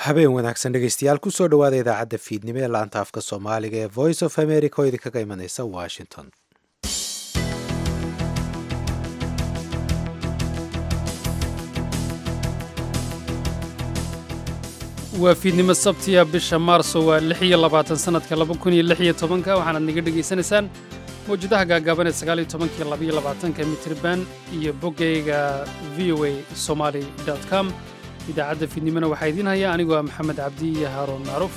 habeen wanaagsan dhegeystayaal kusoo dhowaada idaacadda fiidnimo ee laanta afka soomaaliga ee voice of america oo idinkaga imaneysa washington waa fiidnimo sabtiya bisha maarso waa lix iyo labaatan sannadka laba kun iyo lix iyo tobanka waxaanaad naga dhegaysanaysaan mawjadaha gaagaaban ee sagaal iyo tobankiyo labaiyo labaatanka mitriban iyo boggayga v o a somaali com idaacadda fiidnimona waxaa idiin haya anigoo ah maxamed cabdi iyo haaruun macruuf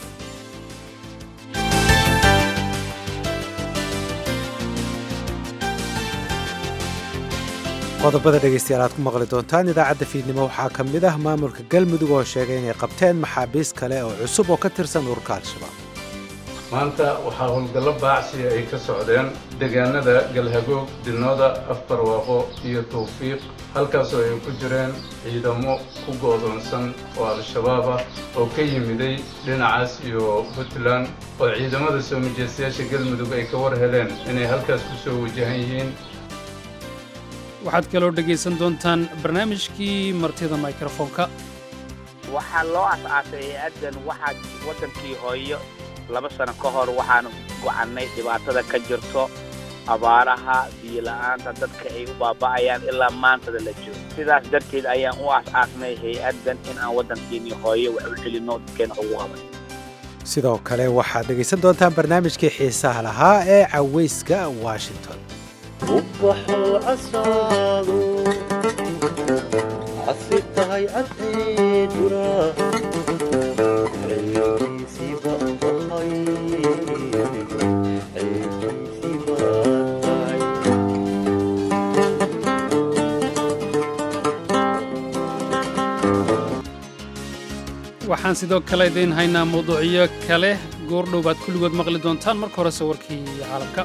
qodobada dhegeystayaal aad ku maqli doontaan idaacadda fiidnimo waxaa ka mid ah maamulka galmudug oo sheegay inay qabteen maxaabiis kale oo cusub oo ka tirsan ururka al-shabaab maanta waxaa howlgallo baacsiya ay ka socdeen deegaanada galhagoog dinooda afbarwaaqo iyo tawfiiq halkaasoo ay ku jireen ciidamo ku go'doonsan oo al-shabaab ah oo ka yimiday dhinacaas iyo puntland oo ciidamada soo mijeestayaasha galmudug ay ka war heleen inay halkaas ku soo wajahan yihiin waxaad kaloo dhegaysan doontaan barnaamijkii martida mikrofoonka waxaa loo as-aasay hay-addan waxaa waddankii hooyo laba sano ka hor waxaan gocannay dhibaatada ka jirto abaaraha biyola'aanta dadka ay u baaba'ayaan ilaa maantada la joogo sidaas darteed ayaan u as-aasnay hay-addan in aan waddankiinii hooyo wax u celinno dadkeena ugu qaban sidoo kale waxaad dhegaysan doontaan barnaamijkii xiisaha lahaa ee cawayska washington ubaxuu casaado casib tahay cadceeduna ceebkiisiiba tahay ceebkiisiiba tahay waxaan sidoo kale idiin haynaa mawduucyo kale goordhow baad kulligood maqli doontaan marka horese warkii caalamka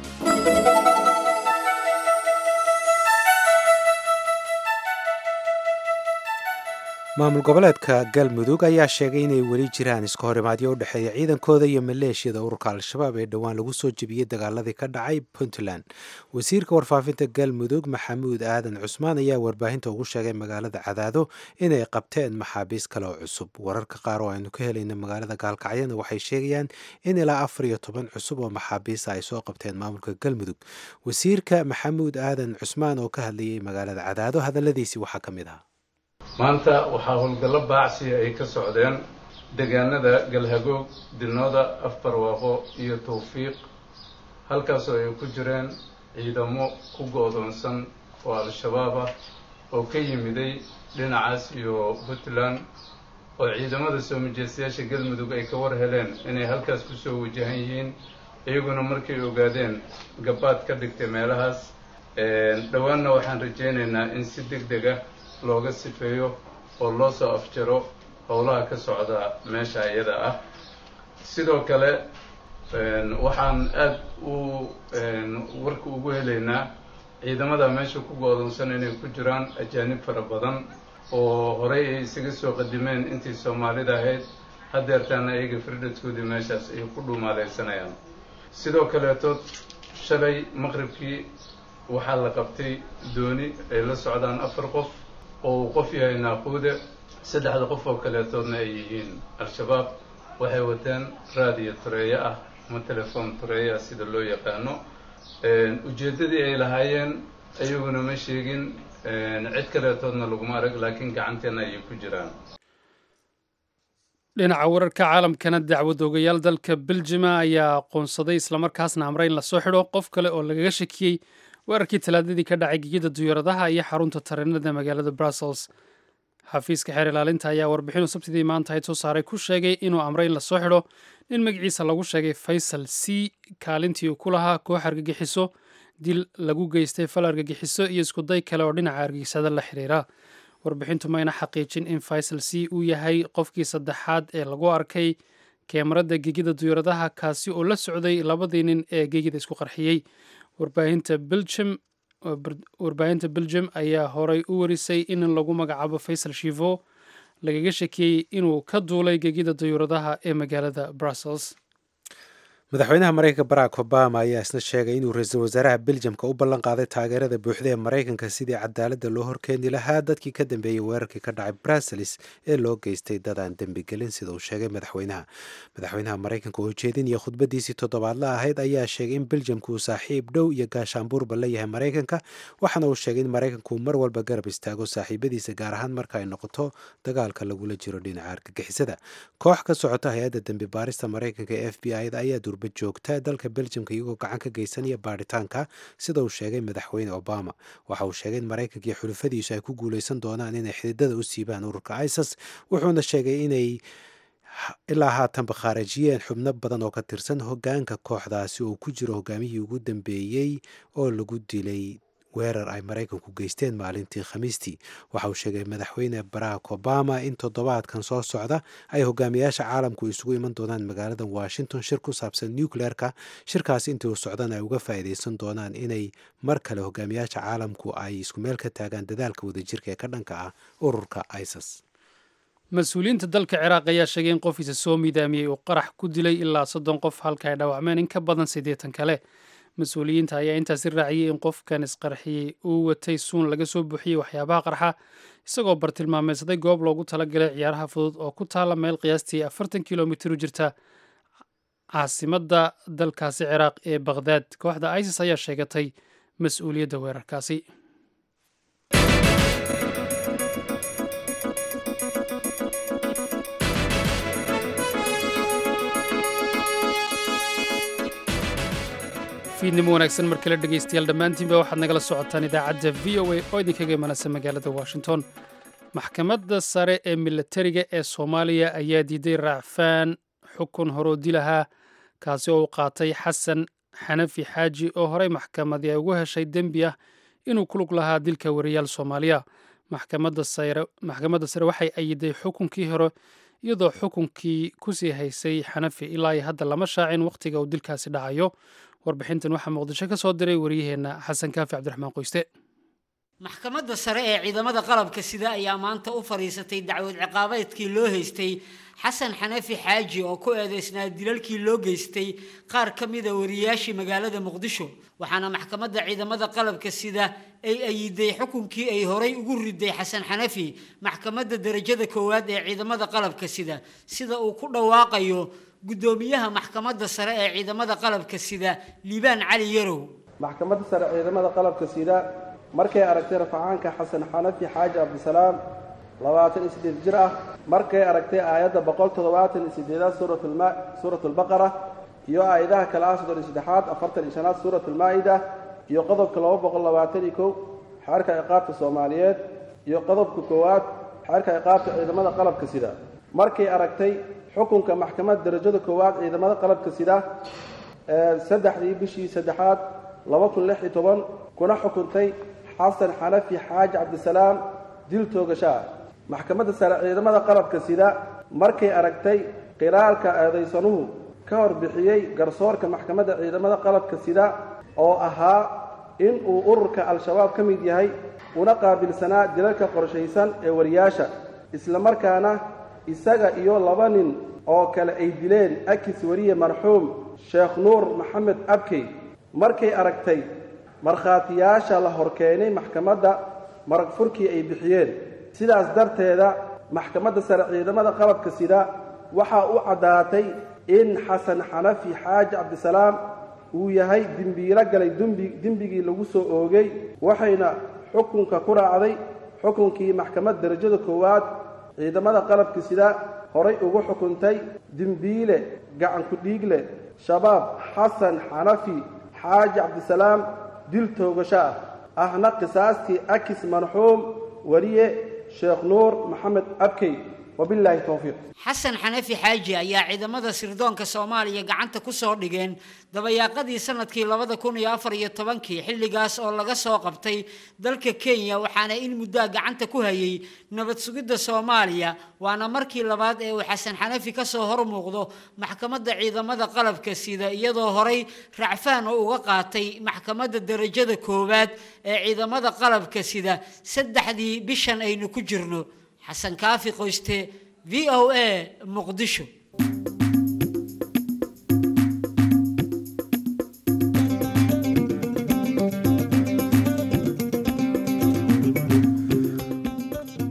maamul goboleedka galmudug ayaa sheegay inay weli jiraan iska horimaadyo u dhexeeya ciidankooda iyo maleeshiyada ururka al-shabaab ee dhowaan lagu soo jebiyey dagaaladii ka dhacay puntland wasiirka warfaafinta galmudug maxamuud aadan cusmaan ayaa warbaahinta ugu sheegay magaalada cadaado inay qabteen maxaabiis kale oo cusub wararka qaar oo aynu ka helayna magaalada gaalkacyana waxay sheegayaan in ilaa afar iyo toban cusub oo maxaabiisa ay soo qabteen maamulka galmudug wasiirka maxamuud aadan cusmaan oo ka hadlayay magaalada cadaado hadalladiisii waxaa ka mid ah maanta waxaa howlgallo baacsiya ay ka socdeen deegaanada galhagoog dinooda afbarwaaqo iyo tawfiiq halkaasoo ay ku jireen ciidamo ku go'doonsan oo al-shabaab ah oo ka yimiday dhinacaas iyo puntland oo ciidamada soo mijeestayaasha galmudug ay ka war heleen inay halkaas ku soo wajahan yihiin iyaguna markay ogaadeen gabaad ka dhigtay meelahaas dhowaanna waxaan rajaynaynaa in si deg deg ah looga sifeeyo oo loo soo afjaro howlaha ka socda meesha iyada ah sidoo kale waxaan aada u warka ugu helaynaa ciidamada meesha ku go-doonsan inay ku jiraan ajaanib fara badan oo horey ay isaga soo qadimeen intii soomaalida ahayd haddeertaana iyaga firdhadkoodii meeshaas ay ku dhuumaaleysanayaan sidoo kaleetood shalay maqribkii waxaa la qabtay dooni ay la socdaan afar qof oo uu qof yahay naaquude saddexda qof oo kaleetoodna ay yihiin al-shabaab waxay wateen raadiyo tureeyo ah ama telefoon tureeyo ah sida loo yaqaano ujeeddadii ay lahaayeen ayaguna ma sheegin cid kaleetoodna laguma arag laakiin gacanteenna ayay ku jiraan dhinaca wararka caalamkana dacwad ogayaal dalka beljima ayaa aqoonsaday islamarkaasna amray in lasoo xidho qof kale oo lagaga shakiyey weerarkii talaadadii ka dhacay gegida duyuuradaha iyo xarunta tareenada magaalada brussels xafiiska xeer ilaalinta ayaa warbixinu sabtidii maanta hayd soo saaray ku sheegay inuu amray in lasoo xidho nin magaciisa lagu sheegay faysal c kaalintii uu ku lahaa koox argagixiso dil lagu geystay fal argagixiso iyo iskuday kale oo dhinaca argagixisada la xiriira warbixintu mayna xaqiijin in faysal c uu yahay qofkii saddexaad ee lagu arkay keemarada gegida duyuuradaha kaasi oo la socday labadii nin ee gegida isku qarxiyey warbaahinta belgium warbaahinta belgium ayaa horay u warisay in lagu magacaabo faysal shivo lagaga shakiyey inuu ka duulay gegida dayuuradaha ee magaalada brussels madaxweynaha maraykanka barack obama ayaa isna sheegay inuu ra-iisul wasaaraha beljamka u ballan qaaday taageerada buuxda ee maraykanka sidii cadaaladda loo horkeeni lahaa dadkii ka dambeeyey weerarkii ka dhacay bruseles ee loo geystay dad aan dembigelin sida uu sheegay madaxweynaha madaxweynaha maraykanka oo jeedinaya khudbadiisii toddobaadla ahayd ayaa sheegay in beljamka uu saaxiib dhow iyo gaashaanbuurba la yahay maraykanka waxaana uu sheegay in maraykanku mar walba garab istaago saaxiibadiisa gaar ahaan marka ay noqoto dagaalka lagula jiro dhinaca argagixisada koox ka socota hay-adda dembi baarista maraykanka ee f b i da ayaa joogta dalka beljamka iyagoo gacan ka geysanaya baaritaanka sida uu sheegay madaxweyne obama waxa uu sheegay in maraykanka iyo xulufadiisu ay ku guuleysan doonaan inay xididada u siibaan ururka isis wuxuuna sheegay inay ilaa haatanba khaarajiyeen xubno badan oo ka tirsan hogaanka kooxdaasi oo ku jiro hogaamihii ugu dambeeyey oo lagu dilay weerar ay maraykanku geysteen maalintii khamiistii waxa uu sheegay madaxweyne barack obama in toddobaadkan soo socda ay hogaamiyaasha caalamku isugu iman doonaan magaalada washington shir ku saabsan nucleerka shirkaasi intii uu socdan ay uga faa'iideysan doonaan inay mar kale hogaamiyaasha caalamku ay isku meel ka taagaan dadaalka wadajirka ee ka dhanka ah ururka isis mas-uuliyiinta dalka ciraaq ayaa sheegay in qofiisa soo miidaamiyey uu qarax ku dilay ilaa soddon qof halka ay dhaawacmeen in ka badan siddeetan kale mas-uuliyiinta ayaa intaasi raaciyey in qofkan isqarxiyey uu watay suun laga soo buuxiyey waxyaabaha qarxa isagoo bartilmaameysaday goob loogu talagalay ciyaaraha fudud oo ku taalla meel qiyaastii afartan kilomitir u jirta caasimadda dalkaasi ciraaq ee bakhdaad kooxda isis ayaa sheegatay mas-uuliyadda weerarkaasi fiidnimo wanaagsan mar kale dhegaystayaal dhammaantiinba waxaad nagala socotaan idaacadda v o a oo idinkaga imanaysa magaalada washington maxkamadda sare ee milatariga ee soomaaliya ayaa diiday raacfaan xukun horoo dilahaa kaasi oo uu qaatay xasan xanafi xaaji oo horey maxkamadii ay ugu heshay dembi ah inuu ku lug lahaa dilka wariyaal soomaaliya maxkamadda sare waxay ayiday xukunkii hore iyadoo xukunkii kusii haysay xanafi ilaa iyo hadda lama shaacin wakhtiga uu dilkaasi dhacayo warbixintan waxaa muqdisho ka soo diray waryaheenna xasan kaafi cabdiraxmaan qoyste maxkamadda sare ee ciidamada qalabka sida ayaa maanta u fadhiisatay dacwad ciqaabeedkii loo haystay xasan xanafi xaaji oo ku eedeysnaa dilalkii loo geystay qaar ka mida wariyaashii magaalada muqdisho waxaana maxkamadda ciidamada qalabka sida ay ayiday xukunkii ay horay ugu riday xasan xanafi maxkamadda derajada koowaad ee ciidamada qalabka sida sida uu ku dhawaaqayo guddoomiyaha maxkamadda sare ee ciidamada qalabka sida liibaan cali yarow maxkamadda sare ciidamada qalabka sida markay aragtay rafacaanka xasan xanafi xaaji cabdisalaam labaatan iyo siddeed jir ah markay aragtay aayadda boqol toddobaatan iyo siddeedaad suuratulma suuratulbaqara iyo aayadaha kale ah soddon iyo saddexaad afartan iyo shanaad suuratulmaa'ida iyo qodobka laba boqol labaatan iyo kow xeerka ciqaabta soomaaliyeed iyo qodobka koowaad xeerka ciqaabta ciidamada qalabka sida markay aragtay xukunka maxkamadda darajada koowaad ciidamada qalabka sida ee saddexdii bishii saddexaad laba kun lix iyo toban kuna xukuntay xasan xanafi xaaji cabdisalaam dil toogasho ah maxkamadda sare ciidamada qalabka sida markay aragtay qiraalka eedaysanuhu ka hor bixiyey garsoorka maxkamadda ciidamada qalabka sida oo ahaa in uu ururka al-shabaab ka mid yahay una qaabilsanaa dilalka qorshaysan ee wariyaasha islamarkaana isaga iyo laba nin oo kale ay dileen akis wariye marxuum sheekh nuur maxamed abkey markay aragtay markhaatiyaasha la horkeenay maxkamadda marag furkii ay bixiyeen sidaas darteeda maxkamadda sare ciidamada qalabka sida waxaa u caddaatay in xasan xanafi xaaji cabdisalaam uu yahay dembiilo galay dembigii lagu soo oogay waxayna xukunka ku raacday xukunkii maxkamadda darajada koowaad ciidamada qalabka sida horay ugu xukuntay dembiile gacanku dhiigle shabaab xasan xanafi xaaji cabdisalaam dil toogasho ah ahna qisaastii akis marxuum wariye sheekh nuur maxamed abkey wabilaahi towfiiq xasan xanafi xaaji ayaa ciidamada sirdoonka soomaaliya gacanta ku soo dhigeen dabayaaqadii sanadkii labada kun iyo afar iyo tobankii xilligaas oo laga soo qabtay dalka kenya waxaana in muddaa gacanta ku hayay nabad sugidda soomaaliya waana markii labaad ee uu xasan xanafi ka soo hor muuqdo maxkamadda ciidamada qalabka sida iyadoo horay racfaan oo uga qaatay maxkamadda derajada koowaad ee ciidamada qalabka sida saddexdii bishan aynu ku jirno xasan kaafi qoyste v o a muqdisho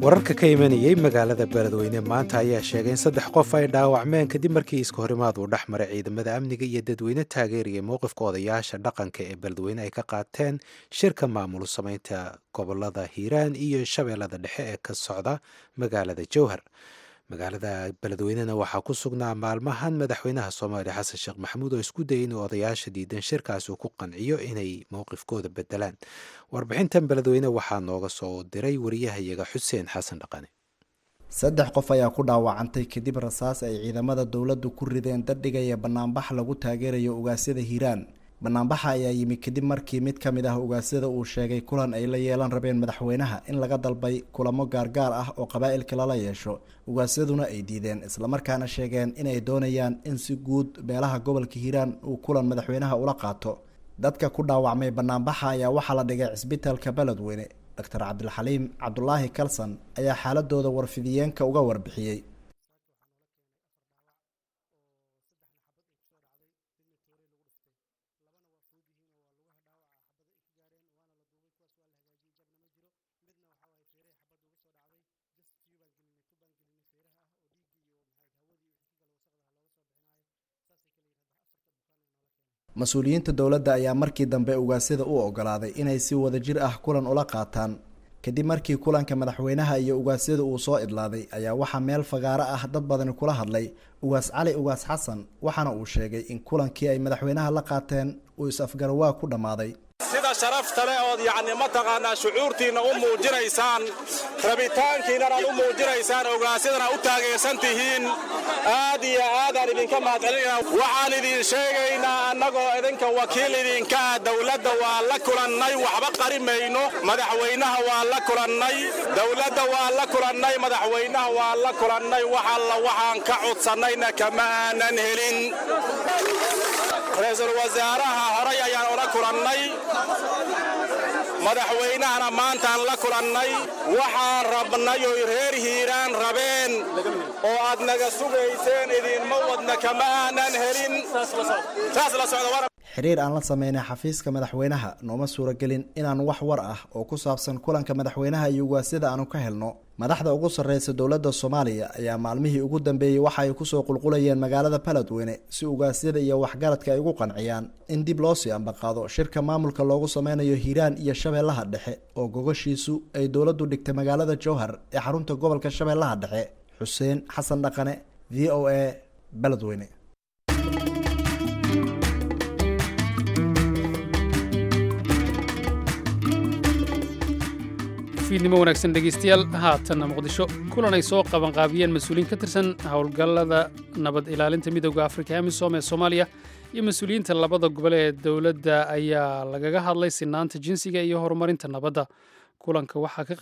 wararka ka imanayey magaalada beledweyne maanta ayaa sheegay in saddex qof ay dhaawacmeen kadib markii iska horimaad uu dhex maray ciidamada amniga iyo dadweyne taageeraya mowqifka odayaasha dhaqanka ee beledweyne ay ka qaateen shirka maamul samaynta gobolada hiiraan iyo shabeellada dhexe ee ka socda magaalada jowhar magaalada beledweynena waxaa ku sugnaa maalmahan madaxweynaha soomaaliya xasan sheekh maxamuud oo isku dayay inuu odayaasha diidan shirkaasi uu ku qanciyo inay mowqifkooda bedelaan warbixintan beledweyne waxaa nooga soo diray wariyahayaga xuseen xasan dhaqane saddex qof ayaa ku dhaawacantay kadib rasaas ay ciidamada dowladdu ku rideen dadhigaya banaanbax lagu taageerayo ugaasyada hiiraan banaanbaxa ayaa yimi kadib markii mid ka mid ah ugaasyada uu sheegay kulan ay la yeelan rabeen madaxweynaha in laga dalbay kulamo gaargaar ah oo qabaa'ilka lala yeesho ugaasyaduna ay diideen islamarkaana sheegeen inay doonayaan in si guud beelaha gobolka hiiraan uu kulan madaxweynaha ula qaato dadka ku dhaawacmay banaanbaxa ayaa waxaa la dhigay cisbitaalka beledweyne doctor cabdilxaliim cabdulaahi kalson ayaa xaaladooda warfidiyeenka uga warbixiyey mas-uuliyiinta dowladda ayaa markii dambe ugaasyada u ogolaaday inay si wadajir ah kulan ula qaataan kadib markii kulanka madaxweynaha iyo ugaasyada uu soo idlaaday ayaa waxaa meel fagaaro ah dad badani kula hadlay ugaas cali ugaas xasan waxaana uu sheegay in kulankii ay madaxweynaha la qaateen uu is-afgarawaa ku dhammaaday sida sharafta leh ood yacni mataqaanaa shucuurtiinna u muujinaysaan rabitaankiinnana u muujinaysaan ogaasyadan u taageersan tihiin aad iyo aadaan idinka mahadcelinayna waxaan idin sheegaynaa annagoo idinka wakiil idinka ah dowladda waa la kulannay waxba qari mayno madaxweynaha waa la kulannay dowladda waa la kulannay madaxweynaha waa la kulannay wax alla waxaan ka codsannayna kama aanan helin ra-iisul wasaaraha horay ayaan ula kulannay madaxweynahana maantaan la kulannay waxaan rabnay oy reer hiiraan rabeen oo aad naga sugayseen idinma wadna kama aanan helin saas la socda xiriir aan la sameynay xafiiska madaxweynaha nooma suuragelin inaan wax war ah oo ku saabsan kulanka madaxweynaha iyo ugaasyada aanu ka helno madaxda ugu sarreysa dowladda soomaaliya ayaa maalmihii ugu dambeeyey waxa ay kusoo qulqulayeen magaalada beledweyne si ugaasyada iyo waxgaradka ay ugu qanciyaan in dib loo sii ambaqaado shirka maamulka loogu sameynayo hiiraan iyo shabeellaha dhexe oo gogashiisu ay dowladdu dhigtay magaalada jowhar ee xarunta gobolka shabeellaha dhexe xuseen xasan dhaqane v o a beledweyne fiidnimo wanaagsan dhegeystayaal haatanna muqdisho kulan ay soo qabanqaabiyeen mas-uuliyiin ka tirsan howlgallada nabad ilaalinta midooda afrika amisom ee soomaaliya iyo mas-uuliyiinta labada gobol ee dowladda ayaa lagaga hadlay sinaanta jinsiga iyo horumarinta nabadda kulanka waxaa ka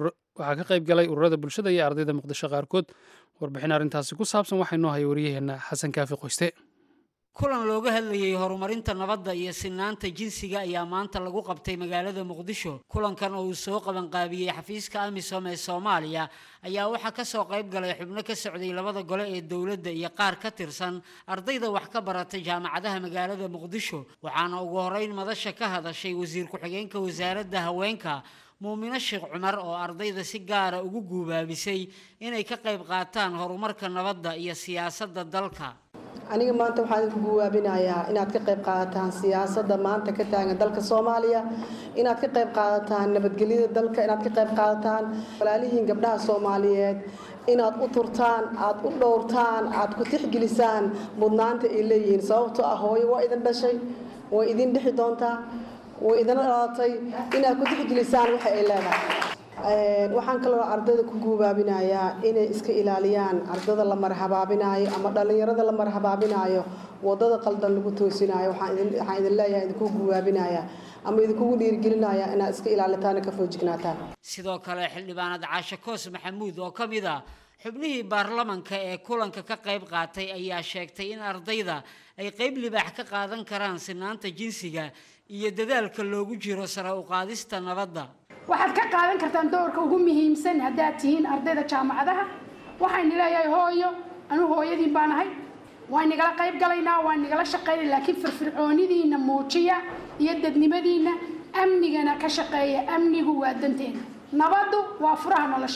qayb galay ururada bulshada iyo ardayda muqdisho qaarkood warbixin arrintaasi ku saabsan waxaa inoo haya waryaheena xasan kaafi qoyste kulan looga hadlayay horumarinta nabadda iyo sinaanta jinsiga ayaa maanta lagu qabtay magaalada muqdisho kulankan oo uu soo qabanqaabiyey xafiiska amisom ee soomaaliya ayaa waxaa kasoo qayb galay xubno ka socday labada gole ee dowladda iyo qaar ka tirsan ardayda wax ka baratay jaamacadaha magaalada muqdisho waxaana ugu horeyn madasha ka hadashay wasiir ku-xigeenka wasaaradda haweenka muumino sheekh cumar oo ardayda si gaara ugu guubaabisay inay ka qayb qaataan horumarka nabadda iyo siyaasadda dalka aniga maanta waxaan idinku guwaabinayaa inaad ka qayb qaadataan siyaasadda maanta ka taagan dalka soomaaliya inaad ka qayb qaadataan nabadgelyada dalka inaad ka qayb qaadataan walaalihiin gabdhaha soomaaliyeed inaad u turtaan aad u dhowrtaan aad ku tixgelisaan mudnaanta ay leeyihiin sababtoo ah hooyo waa idin dhashay way idin dhexi doontaa way idin dhalatay inaad ku tixgelisaan waxa ay leedahay waxaan kaloo ardayda ku guubaabinayaa inay iska ilaaliyaan ardada la marhabaabinaayo ama dhallinyarada la marhabaabinaayo wadada qaldan lagu toosinayo waxaan idin leeyahay idinku guubaabinayaa ama idinkugu dhiirigelinayaa inaad iska ilaalitaan ka foojignaataan sidoo kale xildhibaanad caashe koos maxamuud oo ka mid ah xubnihii baarlamanka ee kulanka ka qayb qaatay ayaa sheegtay in ardayda ay qayb libaax ka qaadan karaan sinaanta jinsiga iyo dadaalka loogu jiro sare u qaadista nabadda waxaad ka qaadan kartaan doorka ugu muhiimsan haddaad tihiin ardayda jaamacadaha waxayna leeyahay hooyo anu hooyadiin baan ahay waan nigala qayb galaynaa waan nigala shaqaynay laakiin firfircoonidiina muujiya iyo dadnimadiina amnigana ka shaqeeya amnigu waa danteena nabaddu waa furaha nolosha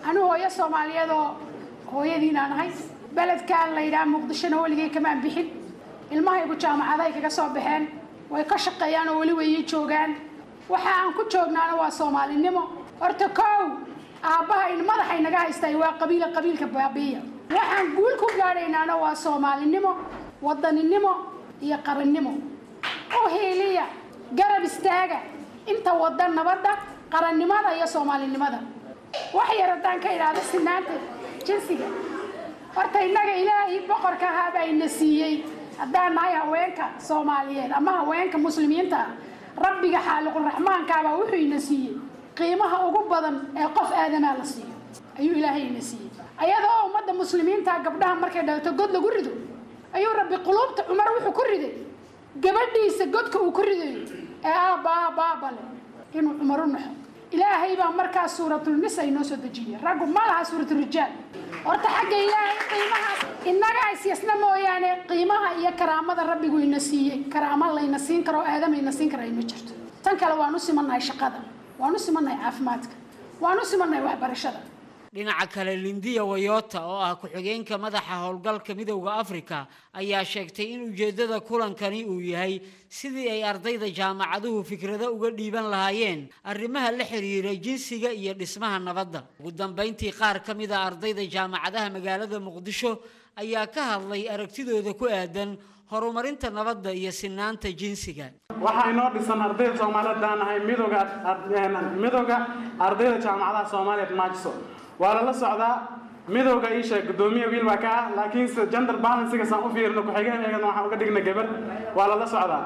anu hooyo soomaaliyeed oo hooyadiinaan ahay beledkaan la yidhaha muqdishona weligay kamaan bixin ilmahaygu jaamacaday kaga soo baxeen way ka shaqeeyaan oo weli way ii joogaan waxa aan ku joognaana waa soomaalinimo horta kow aabbaha in madaxay naga haystay waa qabiila qabiilka baabiiya waxaan guul ku gaadhaynaana waa soomaalinimo wadaninimo iyo qarannimo u hiiliya garab istaaga inta wada nabadda qarannimada iyo soomaalinimada wax yar haddaan ka idhaahdo sinaanta jinsiga horta innaga ilaahay boqorka ahaabaa ina siiyey haddaan nahay haweenka soomaaliyeed ama haweenka muslimiinta ah rabbiga xaaliquraxmaankaabaa wuxuu ina siiyey qiimaha ugu badan ee qof aadamaa la siiyo ayuu ilaahay ina siiyey ayadoo ummadda muslimiinta gabdhaha markay dhalto god lagu rido ayuu rabbi quluubta cumar wuxuu ku riday gabadhiisa godka uu ku ridayo ee aabba aabba aabba leh inuu cumar u naxo ilaahay baa markaas suuratulnisa inoo soo dejiyey raggu ma laha suuraturijaal horta xagga ilaahay qiimahaas innaga isyasna mooyaane qiimaha iyo karaamada rabbigu ina siiyey karaamo layna siin karo oo aadama ina siin kara ay ma jirto tan kale waan u simannahay shaqada waan u simannahay caafimaadka waan u simannahay waxbarashada dhinaca kale lindiya wayota oo ah ku-xigeenka madaxa howlgalka midowda afrika ayaa sheegtay in ujeeddada kulankani uu yahay sidii ay ardayda jaamacaduhu fikrado uga dhiiban lahaayeen arrimaha la xiriira jinsiga iyo dhismaha nabadda ugu dambayntii qaar ka mid a ardayda jaamacadaha magaalada muqdisho ayaa ka hadlay aragtidooda ku aadan horumarinta nabadda iyo sinaanta jinsiga waxaa inoo dhisan ardayda soomaaliyeed baan nahay midowga midowga ardayda jaamacadaha soomaaliyeed maajiso waa lala socdaa midowga ii sheeg gudoomiye wiil baa ka ah laakiinse gender balansiga saan u fiirino ku-xigeeneegana waxaan uga dhigna gabar waa lala socdaa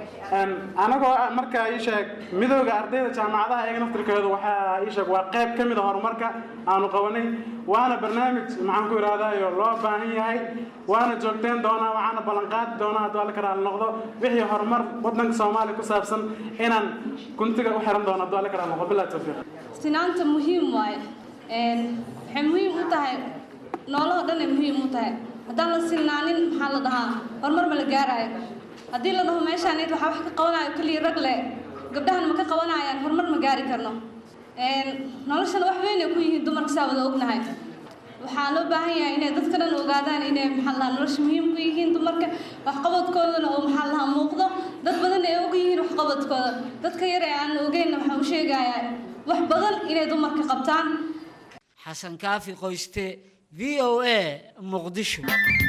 anagoo markaa ii sheeg midowga ardayda jaamacadaha iyaga naftirkeedu waxaa ii sheeg waa qayb ka mid a horumarka aanu qabanay waana barnaamij maxaan ku ihahdayo loo baahan yahay waana joogteen doonaa waxaana ballanqaadi doonaa hadduu alla karaal noqdo wixii horumar wadanka soomaaliya ku saabsan inaan guntiga u xiran doono hadduu alla karaal noqdo bilahi tawfiiq sinaanta muhiim waaye waxay muhiim u tahay noolahoo dhan ay muhiim u tahay haddaan la sinaanin maxaa la dhahaa horumar ma la gaaraayo haddii la dhaho meeshaan id waxaa wax ka qabanayo keliya rag leh gabdhahan ma ka qabanayaan horumar ma gaari karno noloshana wax weyn ay ku yihiin dumarka saa wada ognahay waxaa loo baahan yahay inay dadka dhan ogaadaan inay maxaa la dhahaa nolosha muhiim ku yihiin dumarka waxqabadkoodana oo maxaa la dhahaa muuqdo dad badan ay og yihiin waxqabadkooda dadka yar ee aan ogeynna waxaa u sheegayaa wax badan inay dumarka qabtaan xasan kaafi qoyste v o a muqdisho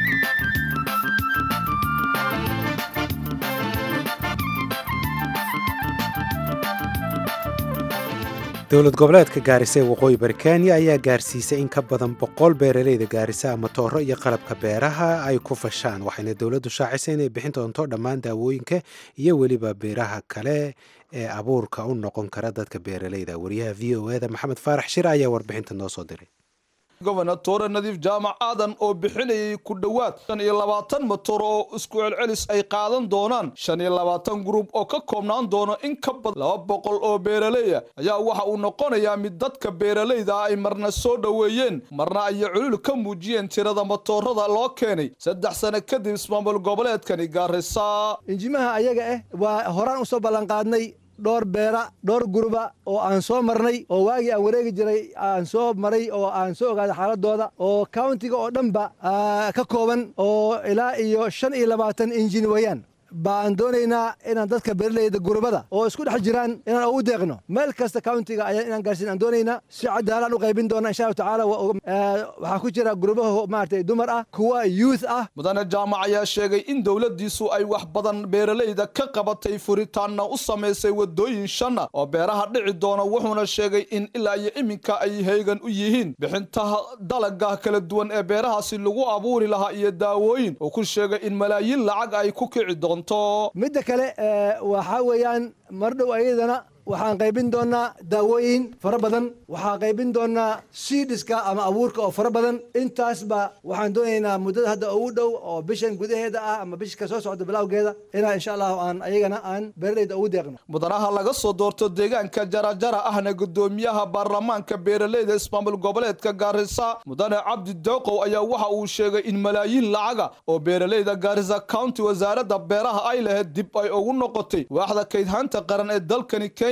dowlad goboleedka gaarisa ee waqooyi bari kenya ayaa gaarsiisay in ka badan boqol beeraleyda gaarisa matooro iyo qalabka beeraha ay ku fashaan waxayna dowladdu shaacisay inay bixin doonto dhammaan daawooyinka iyo weliba beeraha kale ee abuurka u noqon kara dadka beeraleyda wariyaha v o eda maxamed faarax shir ayaa warbixinta noo soo diray gobernatoore nadiif jaamac aadan oo bixinayay ku dhowaad shan iyo labaatan motor oo isku celcelis ay qaadan doonaan shan iyo labaatan gruub oo ka koobnaan doono in ka badan laba boqol oo beeraleya ayaa waxa uu noqonayaa mid dadka beeraleyda ay marna soo dhoweeyeen marna ay culul ka muujiyeen tirada motoorada loo keenay saddex sano kadib ismaamul goboleedkani gaarisa injimaha ayaga ah waa horaan usoo ballanqaadnay dhowr beera dhowr guruba oo aan soo marnay oo waagii aan wareegi jiray aan soo maray oo aan soo ogaaday xaaladooda oo countiga oo dhanba ka kooban oo ilaa iyo shan iyo labaatan injin weeyaan baan doonaynaa inaan dadka beeraleyda gurubada oo isku dhex jiraan inaan ugu deeqno meel kasta countiga ayaa inaan gaarsiin aan doonaynaa si cadaalaan u qaybin doona insha allahu tacaala waxaa ku jira gurubaha maaragtay dumar ah kuwa youth ah mudane jaamac ayaa sheegay in dowladdiisu ay wax badan beeraleyda ka qabatay furitaanna u samaysay wadooyin shanna oo beeraha dhici doona wuxuuna sheegay in ilaa iyo iminka ay heegan u yihiin bixintaha dalaga kala duwan ee beerahaasi lagu abuuri lahaa iyo daawooyin oo ku sheegay in malaayiin lacag ay ku kici doonto midda kale waxaa weeyaan mar dhow ayadana waxaan qaybin doonaa daawooyin fara badan waxaan qaybin doonaa siidhiska ama abuurka oo fara badan intaasba waxaan doonaynaa muddada hadda ugu dhow oo bishan gudaheeda ah ama bishka soo socda bilowgeeda inaan insha allahu aan ayagana aan beeraleyda ugu deeqno mudanaha laga soo doorto deegaanka jarajara ahna gudoomiyaha baarlamaanka beeraleyda ismaamul goboleedka gaarisa mudane cabdi dooqow ayaa waxa uu sheegay in malaayiin lacaga oo beeraleyda gaarisa county wasaaradda beeraha ay lahayd dib ay ugu noqotay waaxda kaydhaanta qaran ee dalkani kenya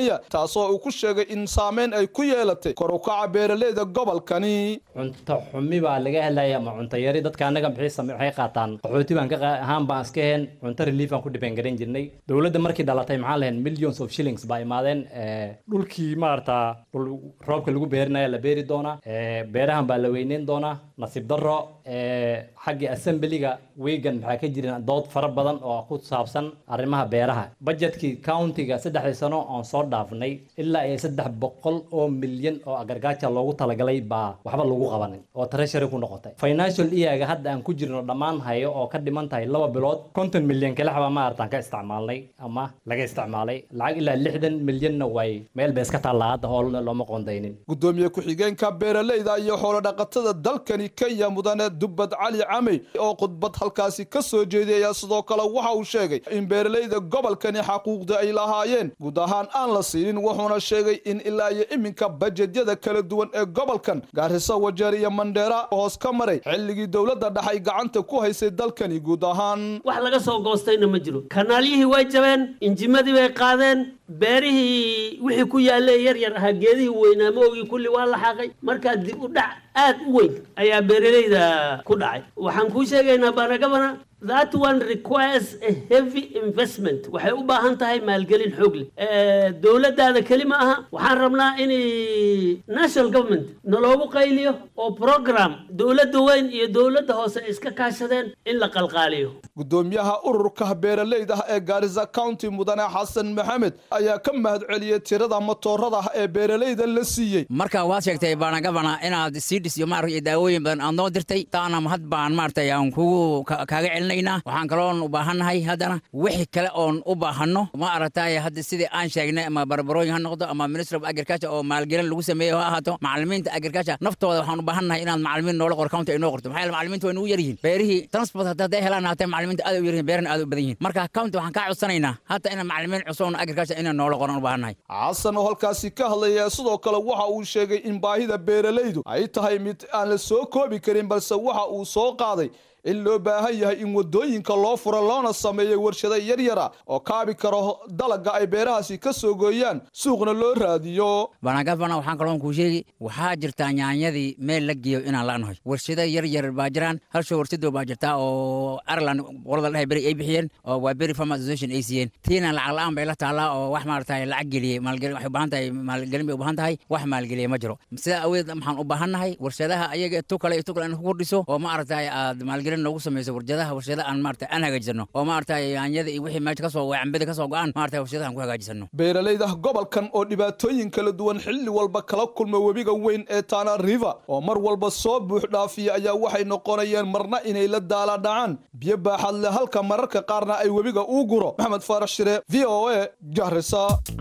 kenya taasoo uu ku sheegay in saameyn ay ku yeelatay kor u kaca beeraleyda gobolkani cunto xumi baa laga helaya ama cunto yari dadka annaga maxay same waxay qaataan qaxooti baan ka qa- ahaan baan iska heen cunto relief aan ku depend garan jirnay dowladda markii dhalatay maxaa lahayn millions of shillings baa imaadeen eh, dhulkii maarata dhul roobka lagu beerinaya la beeri doonaa eh, beerahan baa la weyneyn doonaa nasiib darro eh, xagga assemblyga weegan maxaa ka jirin dood fara badan oo ku saabsan arrimaha beeraha budgetkii countiga saddexdii sano oon soo dhaafnay ilaa iyo saddex boqol oo milyan oo agargaaja loogu talagalay baa waxba lagu qabanin oo treasury ku noqotay financial iyaga hadda aan ku jirno dhammaan hayo oo ka dhiman tahay laba bilood konton milyan kalex baa maaratan ka isticmaalnay ama laga isticmaalay lacag ilaa lixdan milyanna way meel bay iska taallaa hadda hoolna looma qoondaynin gudoomiye ku-xigeenka beeraleyda iyo xoolodhaqatada dalkani kenya mudane dubbad cali camey oo khudbad halkaasi ka soo jeeday ayaa sidoo kale waxa uu sheegay in beeraleyda gobolkani xaquuqda ay lahaayeen guud ahaan aan la siinin wuxuuna sheegay in ilaa iyo iminka bajedyada kala duwan ee gobolkan gaariso wajeer iyo mandheera hoos ka maray xilligii dowladda dhex ay gacanta ku haysay dalkani guud ahaan wax laga soo goostayna ma jiro kanaalyihii way jabeen injimadii bay qaadeen beerihii wixii ku yaallee yar yar ahaa geedihii weynaa maogii kulli waa la xaaqay markaa dib u dhac aad u weyn ayaa beeralayda ku dhacay waxaan kuu sheegaynaa baanagabana that one requires a heavy investment waxay u baahan tahay maalgelin xoog leh Eh, dowladdaada keli ma aha waxaan rabnaa in national government naloogu qayliyo oo program dowladda weyn iyo dowladda hoose ay iska kaashadeen in la qalqaaliyo gudoomiyaha ururka beeraleyda ah ee gaarisa county mudane xasan maxamed ayaa ka mahad celiyey tirada matoorada ah ee beeraleyda la siiyey marka waad sheegtay baanagabana inaad siidhis iyo maaragtay daawooyin badan aad noo dirtay taana mahad baan maaragtay aan kugu ka- kaaga celinaynaa waxaan kaloon u baahannahay haddana wixii kale oon u baahanno ma aragtay hadda sidii aan sheegnay ama barbarooyin ha noqdo ama minister of agriculture oo maalgelin lagu sameeyo ha ahaato macalimiinta agriculture naftooda waxaan u baahannahay inaad macalimiin noola qor county ay noo qorto maxaa yeele macalimiinta way nugu yar yihiin beerihii transport haddii hadday helaan haatee macalimiinta aad u yar yihiin beerana aad u badan yihiin marka county waxaan kaa codsanaynaa hata inaan macalimiin cusub oo agriculture inaan noola qoran u baahannahay xasan oo halkaasi ka hadlaya sidoo kale waxa uu sheegay in baahida beeraleydu ay tahay mid aan la soo koobi karin balse waxa uu soo qaaday in loo baahan yahay in wadooyinka loo furo loona sameeyo warshado yaryara oo kaabi karo dalaga ay beerahaasi ka soo gooyaan suuqna loo raadiyo banagafana waxaan kaloon kuu sheegi waxaa jirtaa nyaanyadii meel la geeyo inaan la'nahay warshado yar yar baa jiraan hal sho warshado baa jirtaa oo ireland qolada dhahay beri ay bixiyeen oo waa beri farm association ay siiyeen tiina lacag la'aan bay la taallaa oo wax maaragtay lacag geliyey maalgelin waxay u baahan tahay maalgelin bay u baahan tahay wax maalgeliya ma jiro sidaa aweed waxaan u baahannahay warshadaha ayaga tu kale iyo tu kale in ku kordhiso oo maaragtay aad maalgelin noogu samayso warshadaha warshada aan maaragtay aan hagaajisano oo maaragtay yaanyada iyo wixii meesha kasoo cambada kasoo go-aan maaragtay warshadaha aan ku hagaajisano beeraleyda gobolkan oo dhibaatooyin kala duwan xilli walba kala kulma webiga weyn ee tana river oo mar walba soo buux dhaafiya ayaa waxay noqonayeen marna inay la daala dhacaan biyo baaxad leh halka mararka qaarna ay webiga uu guro maxamed faarax shire v o a gahrisa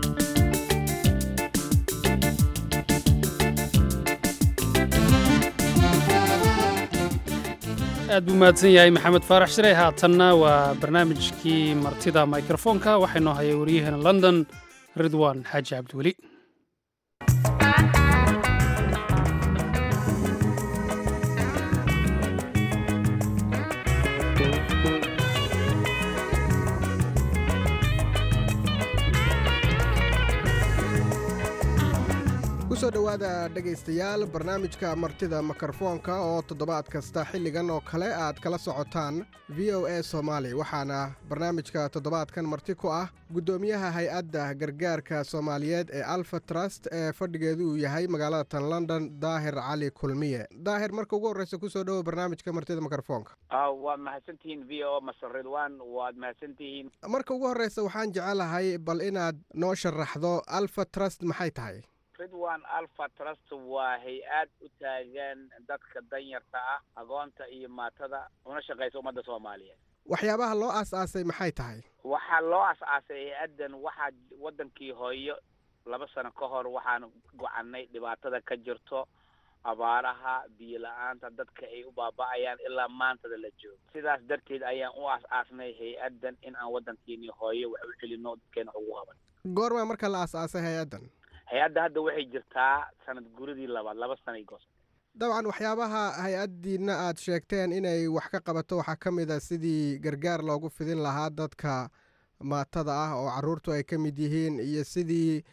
aad buu mahadsan yahay maxamed faarax shirey haatanna waa barnaamijkii martida mikrofoonka waxaa inoo hayay waryaheena london ridwan xaaji cabdiweli kusoo dhowaada dhegaystayaal barnaamijka martida mikrofoonka oo toddobaad kasta xilligan oo kale aad kala socotaan v o a soomaali waxaana barnaamijka toddobaadkan marti ku ah guddoomiyaha hay-adda gargaarka soomaaliyeed ee alfa trust ee fadhigeedu uu yahay magaalada tan london daahir cali kulmiye daahir marka ugu horreysa kusoo dhowo barnaamijka martida mikrofoonka waad mahadsantihiin v o masar ridwan waad mahadsantihiin marka ugu horreysa waxaan jecelahay bal inaad noo sharaxdo alfa trust maxay tahay ridwan alfa trust waa hay-ad u taagan dadka danyarta ah agoonta iyo maatada una shaqaysa ummadda soomaaliyeed waxyaabaha loo aas-aasay maxay tahay waxaa loo as-aasay hay-addan waxaa waddankii hooyo laba sano ka hor waxaan gocanay dhibaatada ka jirto abaaraha biyo la-aanta dadka ay u baaba'ayaan ilaa maantada la joogo sidaas darteed ayaan u aas-aasnay hay-addan in aan waddankeeni hooyo wax u celino dadkeena ugu qaban goormaa marka la aas-aasay hay-addan hay-adda hadda waxay jirtaa sanad guridii labaad laba sanay goos dabcan waxyaabaha hay-addiina aad sheegteen inay wax ka qabato waxaa ka mid a sidii gargaar loogu fidin lahaa dadka maatada ah oo carruurtu ay ka mid yihiin iyo sidii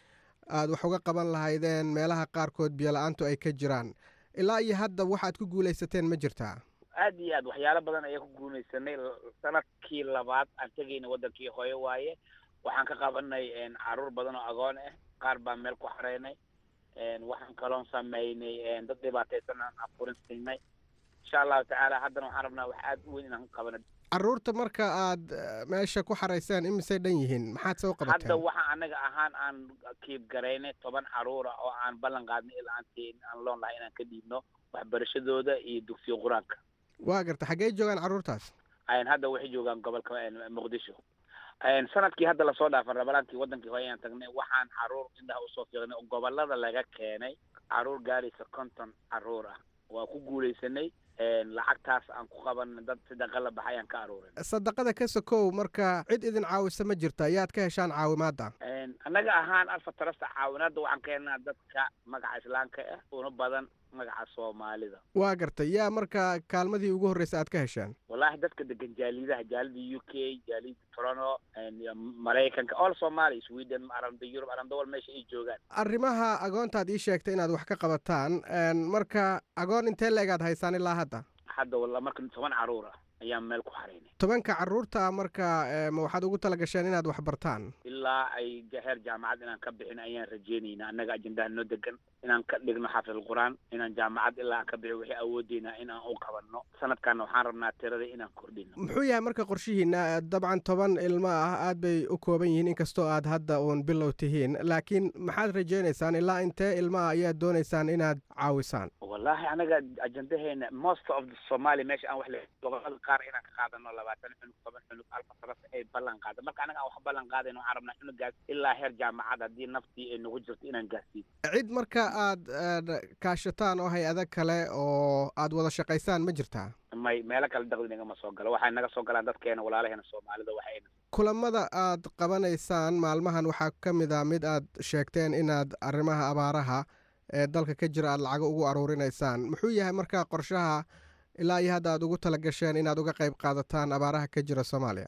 aad wax uga qaban lahaydeen meelaha qaarkood biyola-aantu ay ka jiraan ilaa iyo hadda waxaad ku guulaysateen ma jirtaa aad iyo aad waxyaalo badan ayaan ku guulaysanay sanadkii labaad aan tegayna wadankii hooyo waaye waxaan ka qabanay caruur badan oo agoon ah qaar baan meel ku xareynay waxaan kaloon sameynay dad dhibaataysan aan afurin siinay insha allahu tacaala haddana waxaan rabnaa wax aad u weyn inaan qabano caruurta marka aad meesha ku xarayseen imisay dhan yihiin maxaad soo hadda qabateen waxa anaga ahaan aan kiib garaynay toban caruura oo aan ballan qaadnay ilaa aantiin aan loon lahay inaan ka dhiibno waxbarashadooda iyo dugsiga qur-aanka waa garta xaggee joogaan caruurtaas ayn hadda waxay joogaan gobolka muqdisho sanadkii hadda lasoo dhaafan rabalaankii wadankii hore ayaan tagnay waxaan caruur indhaha usoo fiiqnay oo gobolada laga keenay caruur gaaraysa konton caruur ah waa ku guulaysanay lacagtaas aan ku qaban dad sadaqa la baxay aan ka aruurin sadaqada ka sokow marka cid idin caawisa ma jirta ayaad ka heshaan caawimaadda annaga ahaan alfa tarasta caawinaadda waxaan ka helnaa dadka magaca islaamka ah una badan magaca soomaalida waa gartay yaa marka kaalmadii ugu horreysa aad ka hesheen wallaahi dadka degan jaalidaha jaalida u k jaalida toronto maraykanka all somalia sweden aranda yurub aranda wal meesha ay joogaan arrimaha agoontaad ii sheegtay inaad wax ka qabataan marka agoon intee leegaad haysaan ilaa hadda hadda walla marka toban caruur ah ayaan meel ku xaraynay tobanka caruurta marka ma waxaad ugu tala gasheen inaad wax bartaan ilaa ay heer jaamacad inaan ka bixin ayaan rajeynaynaa annaga ajendaha noo degan inaan ka dhigno xaafid alqur'aan inaan jaamacad ilaa aan ka bixin wixii awoodeynaa in aan u qabanno sanadkaana waxaan rabnaa tirada inaan kordhino muxuu yahay marka qorshihiina dabcan toban ilmo ah aad bay u kooban yihiin inkastoo aad hadda uun bilow tihiin laakiin maxaad rajeynaysaan ilaa intee ilmo ah ayaad doonaysaan inaad caawisaan wallaahi anaga ajendaheena most of the somalia meesha aan wax le gobolada qaar inaan ka qaadano labaatan cunug toban cunug alfa saras ay ballan qaada marka anaga aan wax ballan qaadayno waxaan rabnaa cunugaas ilaa heer jaamacad haddii naftii ay nagu jirto inaan gaarsiin cid marka aad kaashataan oo hay-ada kale oo aad wada shaqaysaan ma jirtaa may meelo kale daqdi nagama soo galo waxay naga soo galaan dadkeena walaalaheena soomaalida waxayna kulamada aad qabanaysaan maalmahan waxaa ka mid a mid aad sheegteen inaad arrimaha abaaraha ee dalka ka jira aad lacago ugu aruurinaysaan muxuu yahay marka qorshaha ilaa iyo hadda aad ugu tala gasheen inaad uga qayb qaadataan abaaraha ka jira soomaaliya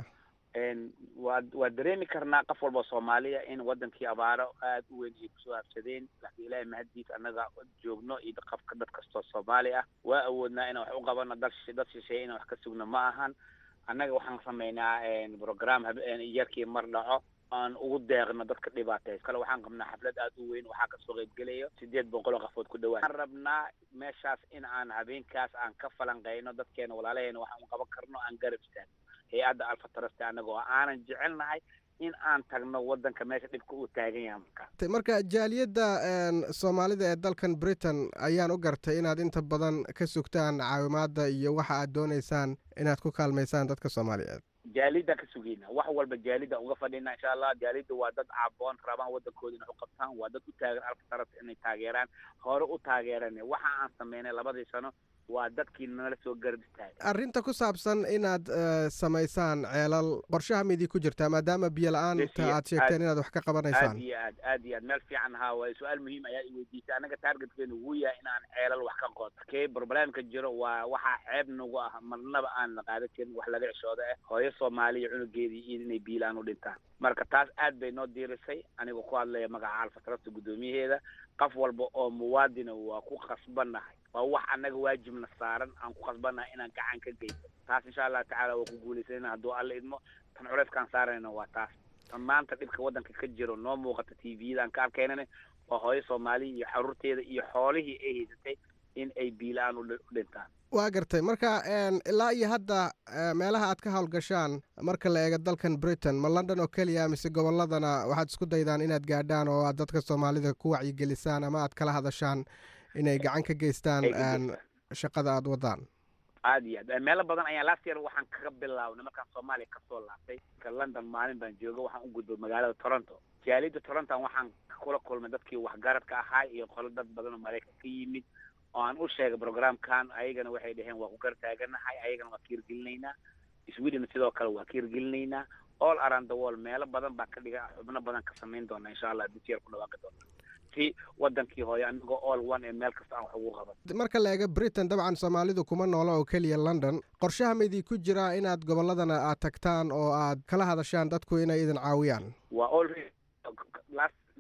waa waa dareemi karnaa qof walba soomaaliya in wadankii abaaro aad u weyn ay kusoo habsadeen laakiin ilaahay mahaddiis annaga joogno iyo qofka dad kastoo soomaali ah waa awoodnaa inaan wax u qabano dal dad shisheeye inaan wax ka sugno ma ahan annaga waxaan sameynaa program yarkii mar dhaco aan ugu deeqno dadka dhibaatay kale waxaan qabnaa xaflad aad u weyn waxaa kasoo qaybgelayo sideed boqol oo qafood ku dhawaad waxaan rabnaa meeshaas in aan habeenkaas aan ka falanqeyno dadkeena walaalaheena waxaan u qaban karno aan garab istaagno hay-adda alfa taraste annagoo aanan jecelnahay in aan tagno wadanka meesha dhibka uu taagan yahay marka marka jaaliyadda soomaalida ee dalkan britain ayaan u gartay inaad inta badan ka sugtaan caawimaadda iyo waxa aad doonaysaan inaad ku kaalmaysaan dadka soomaaliyeed jaalida ka sugeyna wax walba jaalida uga fadhina insha allah jaalida waa dad caaboon rabaan wadankooda inay u qabtaan waa dad u taagan alfa tarasta inay taageeraan hore u taageeran waxa aan sameynay labadii sano waa dadkii nala soo garab istaagay arrinta ku saabsan inaad samaysaan ceelal qorshaha midii ku jirtaa maadaama biyo la-aanta aad sheegteen inaad wax ka qabanaysaan aad iyo aad aad iyo aad meel fiican ahaa waaye su-aal muhiim ayaa i weydiisay annaga taargetkeenu wuu yahay in aan ceelal wax ka qodo kee problemka jiro waa waxaa ceeb nagu ah marnaba aan la qaadan karin wax laga cishooda ah hooyo soomaaliya cunugeedii iyo inay biyo la-aan u dhintaan marka taas aad bay noo diirisay anigoo ku hadlaya magaca alfa tarasta guddoomiyaheeda qof walba oo muwaadina waa ku khasbannahay waa wax annaga waajibna saaran aan ku khasbannahay inaan gacan ka geysto taas insha allah tacaala waa ku guulaysanayna hadduu alla idmo tan culeyskaan saarayna waa taas tan maanta dhibka waddanka ka jiro noo muuqata t v-yada aan ka arkaynana waa hooyo soomaaliya iyo xaruurteeda iyo xoolihii ay haysatay in ay biila-aan u dhintaan waa gartay marka ilaa iyo hadda meelaha aad ka howlgashaan marka la eego dalkan britain ma london oo keliya mise gobolladana waxaad isku daydaan inaad gaadhaan oo aad dadka soomaalida ku wacyigelisaan ama aad kala hadashaan inay gacan ka geystaan shaqada aad wadaan aad iyo aad meelo badan ayaa last year waxaan kaga bilaabnay markaan soomaaliya kasoo laabtay ka london maalin baan jooga waxaan u gudbay magaalada toronto jaalida toronton waxaan kula kulmay dadkii waxgaradka ahaa iyo qolo dad badan oo maraykan ka yimid oo aan u sheegay programkan ayagana waxay dhaheen waa ku gar taaganahay ayagana waa kiirgelinaynaa sweden sidoo kale waa kiirgelinaynaa all around the world meelo badan baan ka dhiga xubno badan ka samayn doona insha allah this year ku dhawaaqi doona si wadankii hooyo anigoo all one ee meel kasta aan wax ugu qaban marka la eego britain dabcan soomaalidu kuma noola oo keliya london qorshaha maydii ku jiraa inaad gobolladana aad tagtaan oo aad kala hadashaan dadku inay idin caawiyaan waa already last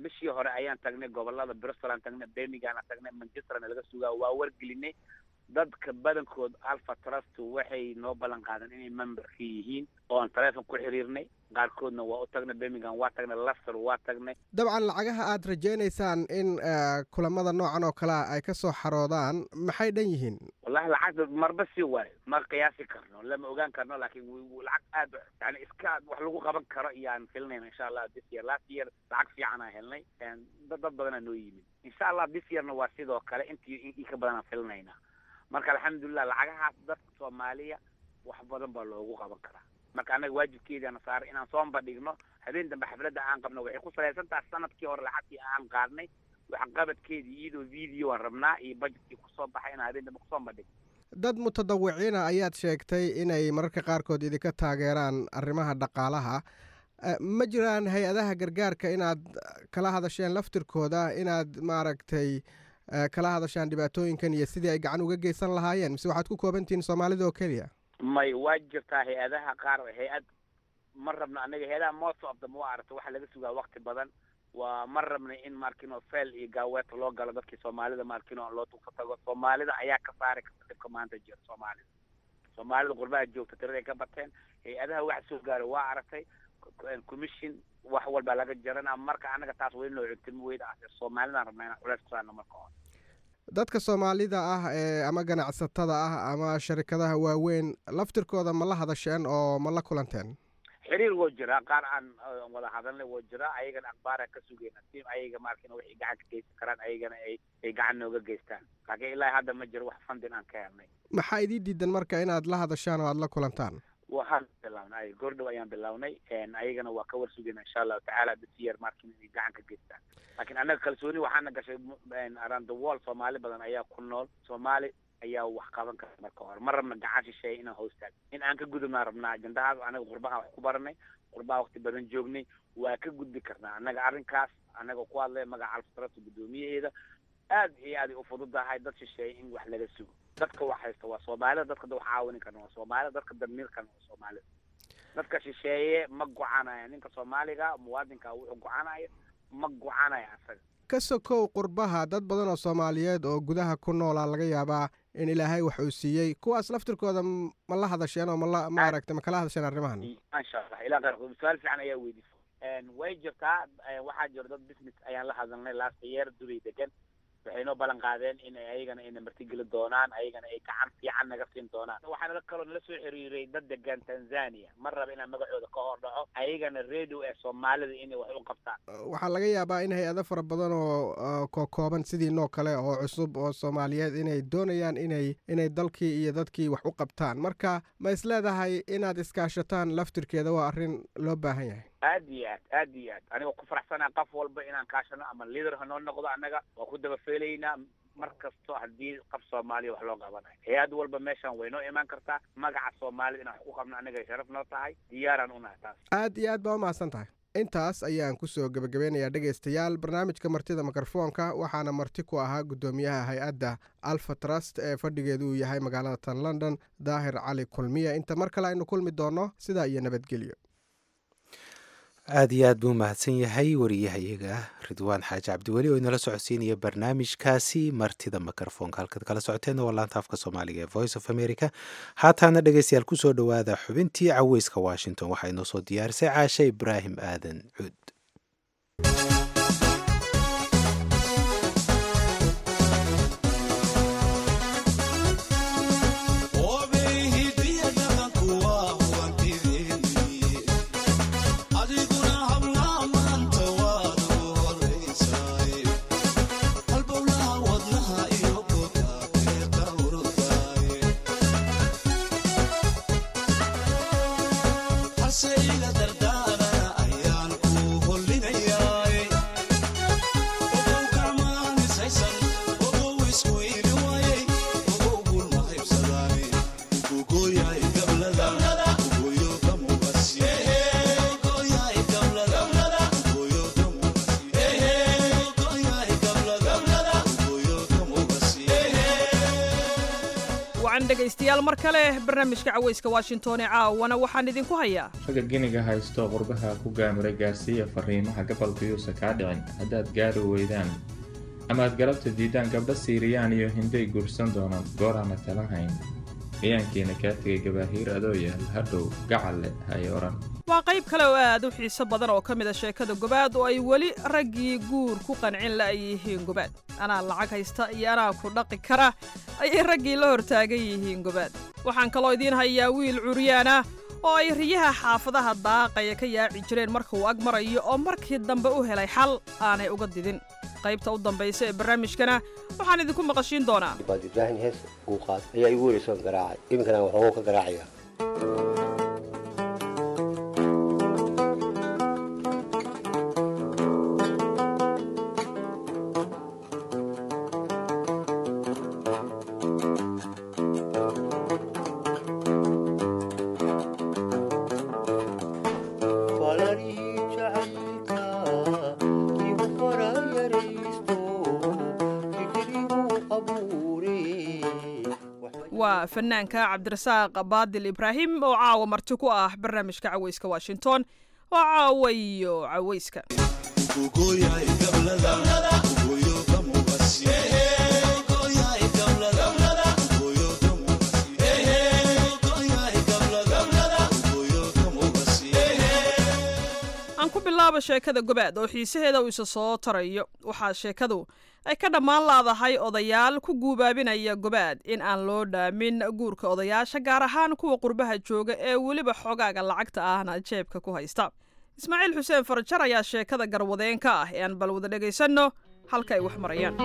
bishii hore ayaan tagnay gobolada bristol aan tagnay birmingham aan tagnay manchesterna laga sugaa waa wargelinay dadka badankood alpha trust waxay noo ballan qaadeen inay memberka yihiin oo aan taleefon ku xiriirnay qaarkoodna waa u tagnay birmingham waa tagnay leicester waa tagnay dabcan lacagaha aad rajaynaysaan in eh, kulamada noocan oo kale ah ay ka soo xaroodaan maxay dhan yihiin wallahi lacagta marba si waayo ma qiyaasi karno lama ogaan karno laakiin wi- wi- lacag aad yani iska wax lagu qaban karo iyaan filinayna insha allah this year last year lacag fiican aan helnay En dad dad badanaa noo yimid insha allah this yearna waa sidoo kale intii in- in ka badan aan filinaynaa marka alxamdulilah lacagahaas dadka soomaaliya wax badan baa loogu qaban karaa marka annaga waajibkeediana saaray inaan soo bandhigno habeen dambe xafladda aan qabno waxay ku salaysan tahay sanadkii hore lacagtii aan qaadnay waxqabadkeedii iyadoo video aan rabnaa iyo budgetkii kusoo baxay inaan habeen dambe kusoo bandhigno dad mutadawiciina ayaad sheegtay inay mararka qaarkood idinka taageeraan arrimaha dhaqaalaha Eh, ma jiraan hay-adaha gargaarka inaad kala hadasheen laftirkooda inaad maaragtay eh, kala hadashaan dhibaatooyinkan iyo sidii ay gacan uga geysan lahaayeen mise waxaad ku koobantihiin soomaalida oo keliya may waa jirtaa hay-adaha qaar hay-ad ma rabno anaga hay-adaha most of them waa aragta waxaa laga sugaa wakti badan waa ma rabna in markino fel iyo gaaweeta loo galo dadkii soomaalida markino loo dugsa tago soomaalida ayaa ka saari karta dhibka maanta jira soomaalida soomaalida qurbaha joogta tirada ay ka bateen hay-adaha wax soo gaaro waa aragtay co- commission wax walbaa laga jarana marka anaga taas weli noo cuntin weyda ah soomaalidaan rabnaa inaan culays ku saarno marka hore dadka soomaalida ah ee ama ganacsatada ah ama sharikadaha waaweyn laftirkooda ma la hadasheen oo ma la kulanteen xiriir woo jiraa qaar aan aan wada hadalnay woo jiraa ayagana akhbaaraan ka sugayna si ayaga markina waxay gacan ka geysan karaan ayagana ay ay gacan nooga geystaan laakiin ilaa hadda ma jiro wax fundin aan ka helnay maxaa idii diidan marka inaad la hadashaan oo aad la kulantaan waxaan bilawnay goordhow ayaan bilawnay ayagana waa ka war sugayna insha allahu tacaala this year markin inay gacan ka geystaan laakiin annaga kalsooni waxaana gashay m- around the world soomaali badan ayaa ku nool soomaali ayaa wax qaban kara marka hore ma rabna gacan shisheeye inaan hoostaag in aan ka gudubnaa rabnaa ajendahaas anaga qurbaha wax ku baranay qurbaha waqti badan joognay waa ka gudbi karnaa annaga arrinkaas annaga ku hadlay magaca alfatrata guddoomiyaheeda aad iyo aad ay u fududahay dad shisheeye in wax laga sugo dadka wax haysta waa soomaalida dadka wax caawini karna waa soomaalida dadka damiirkana waa soomaalida dadka shisheeye ma gocanaya ninka soomaaliga muwaadinka wuxuu gocanaya ma gocanaya asaga ka sokow qurbaha dad badan oo soomaaliyeed oo gudaha ku noolaa laga yaabaa in ilaahay wax uu siiyey kuwaas laftirkooda m- ma la hadasheen oo mala maaragtay ma kala hadasheen arrimahan maasha allah ilaa qaar su-aal fiican ayaa weydiisay way jirtaa eh, waxaa jira dad business ayaan la hadalnay last year dubay degan waxay noo ballan qaadeen in ay ayagana ayna martigeli doonaan ayagana ay gacan fiican naga siin doonaan waxaana kaloo nala soo xiriiray dad degan tanzania ma raba inaan magacooda ka hor dhaco ayagana radio ee soomaalida inay wax u qabtaan waxaa laga yaabaa in hay-ado fara badan oo oo kookooban sidiinoo kale oo cusub oo soomaaliyeed inay doonayaan inay inay dalkii iyo dadkii wax u qabtaan marka ma is leedahay inaad iskaashataan laftirkeeda waa arrin loo baahan yahay aad iyo aad aad iyo aad anigoo ku faraxsanaa qof walba inaan kaashano ama leader hanoo noqdo annaga waa ku dabafeelaynaa mar kasto haddii qof soomaaliya wax loo qabanayo hay-ad walba meeshan way noo imaan kartaa magaca soomaalida inaan wax ku qabno annaga sharaf noo tahay diyaaraan unahay taas aad iyo aad baa u mahadsan tahay intaas ayaan kusoo gebagabeynayaa dhegaystayaal barnaamijka martida mikrofoonka waxaana marti ku ahaa guddoomiyaha hay-adda alfa trust ee fadhigeedu uu yahay magaalada tan london daahir cali kulmiya inta mar kale aynu kulmi doonno sidaa iyo nabadgelyo aad iyo aad buu mahadsan yahay wariyahayaga ridwaan xaaji cabdiweli oo inala socodsiinaya barnaamijkaasi martida mikrofoonka halkaad kala socoteenna waa laanta afka soomaaliga ee voice of america haataana dhegeystayaal kusoo dhowaada xubintii caweyska washington waxaa inoo soo diyaarisay caashe ibraahim aadan cuud Hase ila dardara ayaan ku wacan dhegaystayaal mar kale barnaamijka cawayska washington ee caawana waxaan idinku hayaa ragga giniga haysto qurbaha ku gaamura gaarsiiya fariimaha gabalkayuusa kaa dhicin haddaad gaari weydaan amaad galabta diidaan gabdho siiriyaan iyo hinday guursan doonaan gooraana tala hayn gayaankiina kaa tegay gabaahiir adoo yaal hadhow gacalle hay odhan waa qayb kale oo aad u xiiso badan oo ka mid a sheekada gobaad oo ay weli raggii guur ku qancin la'yihiin gobaad anaa lacag haysta iyo anaa ku dhaqi kara ayay raggii la hortaagan yihiin gobaad waxaan kaloo idiin hayaa wiil curyaan ah oo ay riyaha xaafadaha daaqaya ka yaaci jireen marka uu ag marayo oo markii dambe u helay xal aanay uga didin qaybta u dambaysa ee barnaamijkana waxaan idinku maqashiin doonaa baad ibraahim hees uu qaad ayaa igu wareysoon garaacay iminkana waxoogoo ka garaacaya waa fanaanka cabdirasaaq baadil ibraahim oo caawa marti ku ah barnaamijka cawayska washington oo caawa iyo cawayska aan ku bilaabo sheekada gobaad oo xiisaheeda uu isa soo tarayo waxaa sheekadu ay ka dhammaan laadahay odayaal ku guubaabinaya gobaad in aan loo dhaamin guurka odayaasha gaar ahaan kuwa qurbaha jooga ee weliba xogaaga lacagta ahna jeebka ku haysta ismaaciil xuseen farajar ayaa sheekada garwadeen ka ah ee aan bal wada dhegaysanno halka ay wax marayaan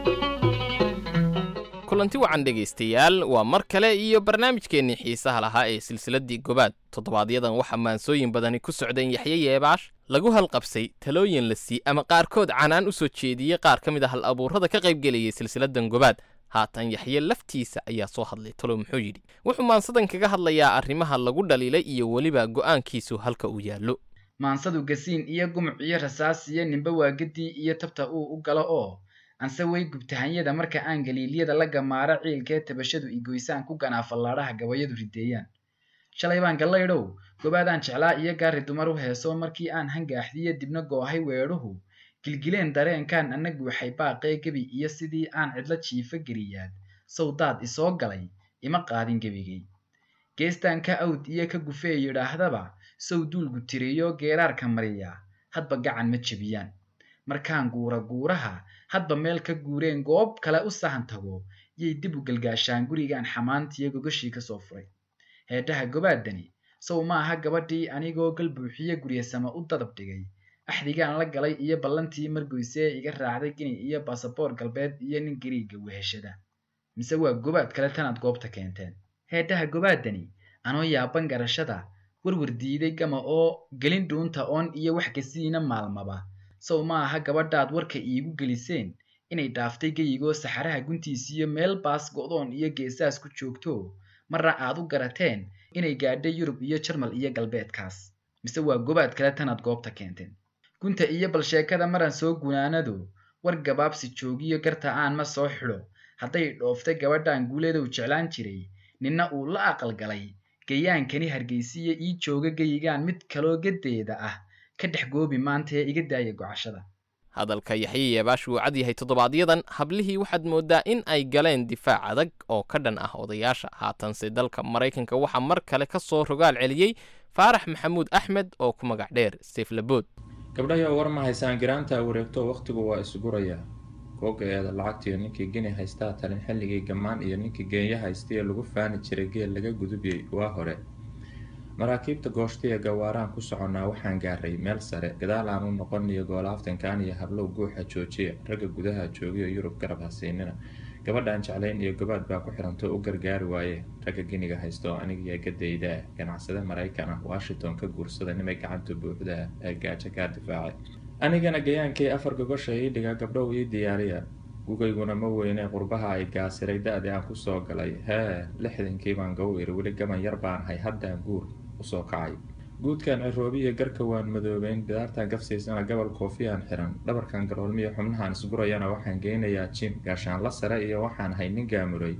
kulanti wacan dhegaystayaal waa mar kale iyo barnaamijkeennii xiisaha lahaa ee silsiladdii gobaad toddobaadyadan waxaa maansooyin badani ku socdeen yaxye yeebaash lagu halqabsay talooyin la sii ama qaarkood canaan u soo jeediyey qaar ka mid a hal abuurrada ka qaybgelayay silsiladdan gobaad haatan yaxye laftiisa ayaa soo hadlay talo muxuu yidhi wuxuu maansadan kaga hadlayaa arrimaha lagu dhaliilay iyo weliba go'aankiisu halka uu yaallo maansadu gasiin iyo gumuc iyo rasaas iyo nimbe waagadii iyo tabta uu u galo oo anse way gubtahanyada marka aan galiilyada la gamaaro ciilkee tabashadu igoysaan ku ganaa fallaadhaha gabayadu rideeyaan shalay baan gallaydhow gobaadaan jeclaa iyo gaari dumar u heeso markii aan hangaaxdiyo dibna goohay weedhuhu gilgileen dareenkaan annagu waxay baaqee gebi iyo sidii aan cidlo jiifa geliyaad sawdaad isoo galay ima qaadin gebigay geestaan ka awd iyo ka gufee yidhaahdaba sow duulgu tiriyo geeraarka mariya hadba gacan ma jebiyaan markaan guura guuraha hadba meel ka guureen goob kale u sahan tago yay dib u galgaashaan gurigaan xamaantiyo gogashii ka soo furay heedhaha gobaadani sow maaha gabadhii anigoo gal buuxiye guryasama u dadab dhigay axdigaan la galay iyo ballantii margoysee iga raacday gini iyo baasaboor galbeed iyo nin gariiga weheshada mise waa gobaad kale tanaad goobta keenteen heedhaha gobaadani anoo yaaban garashada warwar diiday gama oo gelin dhuunta oon iyo wax kasiina maalmaba sow maaha gabadhaad warka iigu geliseen inay dhaaftay geyigoo saxaraha guntiisiyo meel baas go'doon iyo geesaas ku joogto marna aad u garateen inay gaadhay yurub iyo jarmal iyo galbeedkaas mise waa gobaad kale tanaad goobta keenteen gunta iyo bal sheekada maraan soo gunaanado war gabaabsi joogiyo garta aan ma soo xidho hadday dhooftay gabadhaan guuleedow jeclaan jiray ninna uu la aqal galay gayaankani hargeysiya ii jooga geyigaan mid kaloo gadeeda ah ka dhex goobi maanta ee iga daaya gocashada hadalka yaxye yeebaash wuu cad yahay toddobaadyadan hablihii waxaad mooddaa in ay galeen difaac adag oo ka dhan ah odayaasha haatanse dalka maraykanka waxaa mar kale ka soo rogaal celiyey faarax maxamuud axmed oo ku magac dheer seeflabood gabdhayo war ma haysaan giraanta wareegto wakhtigu waa isgurayaa googa eeda lacagtiyo ninkii geni haystaa talin xilligii gammaan iyo ninkii geenya haystaye lagu faani jiray geel laga gudubiyey waa hore maraakiibta gooshtiya gawaaraan ku soconnaa waxaan gaaray meel sare gadaal aan u noqon iyo goolaaftankaan iyo hablow guuxa joojiya ragga gudaha joogiyo yurub garab hasiinina gabadhaan jeclayn iyo gabaad baa ku xiranto u gargaari waaye ragga giniga haysto anigiyo gadayda ah ganacsade maraykan ah washington ka guursada nimay gacanta buuxda ah ee gaajo kaa difaacay anigana gayaankii afar gogosha ii dhiga gabdhow ii diyaariya gugayguna ma weyne qurbaha ay gaasiray da-dii aan kusoo galay hee lixdankii baan gaw iri weli gaban yar baan hay haddaan guur usoo kacay guudkan ciroobiya garka waan madoobeyn bidaartan gafsiisana gobol koofiyaan xiran dhabarkan garoolmiya xubnahan isgurayana waxaan geynayaa jim gaashaanla sare iyo waxaan hay nin gaamuray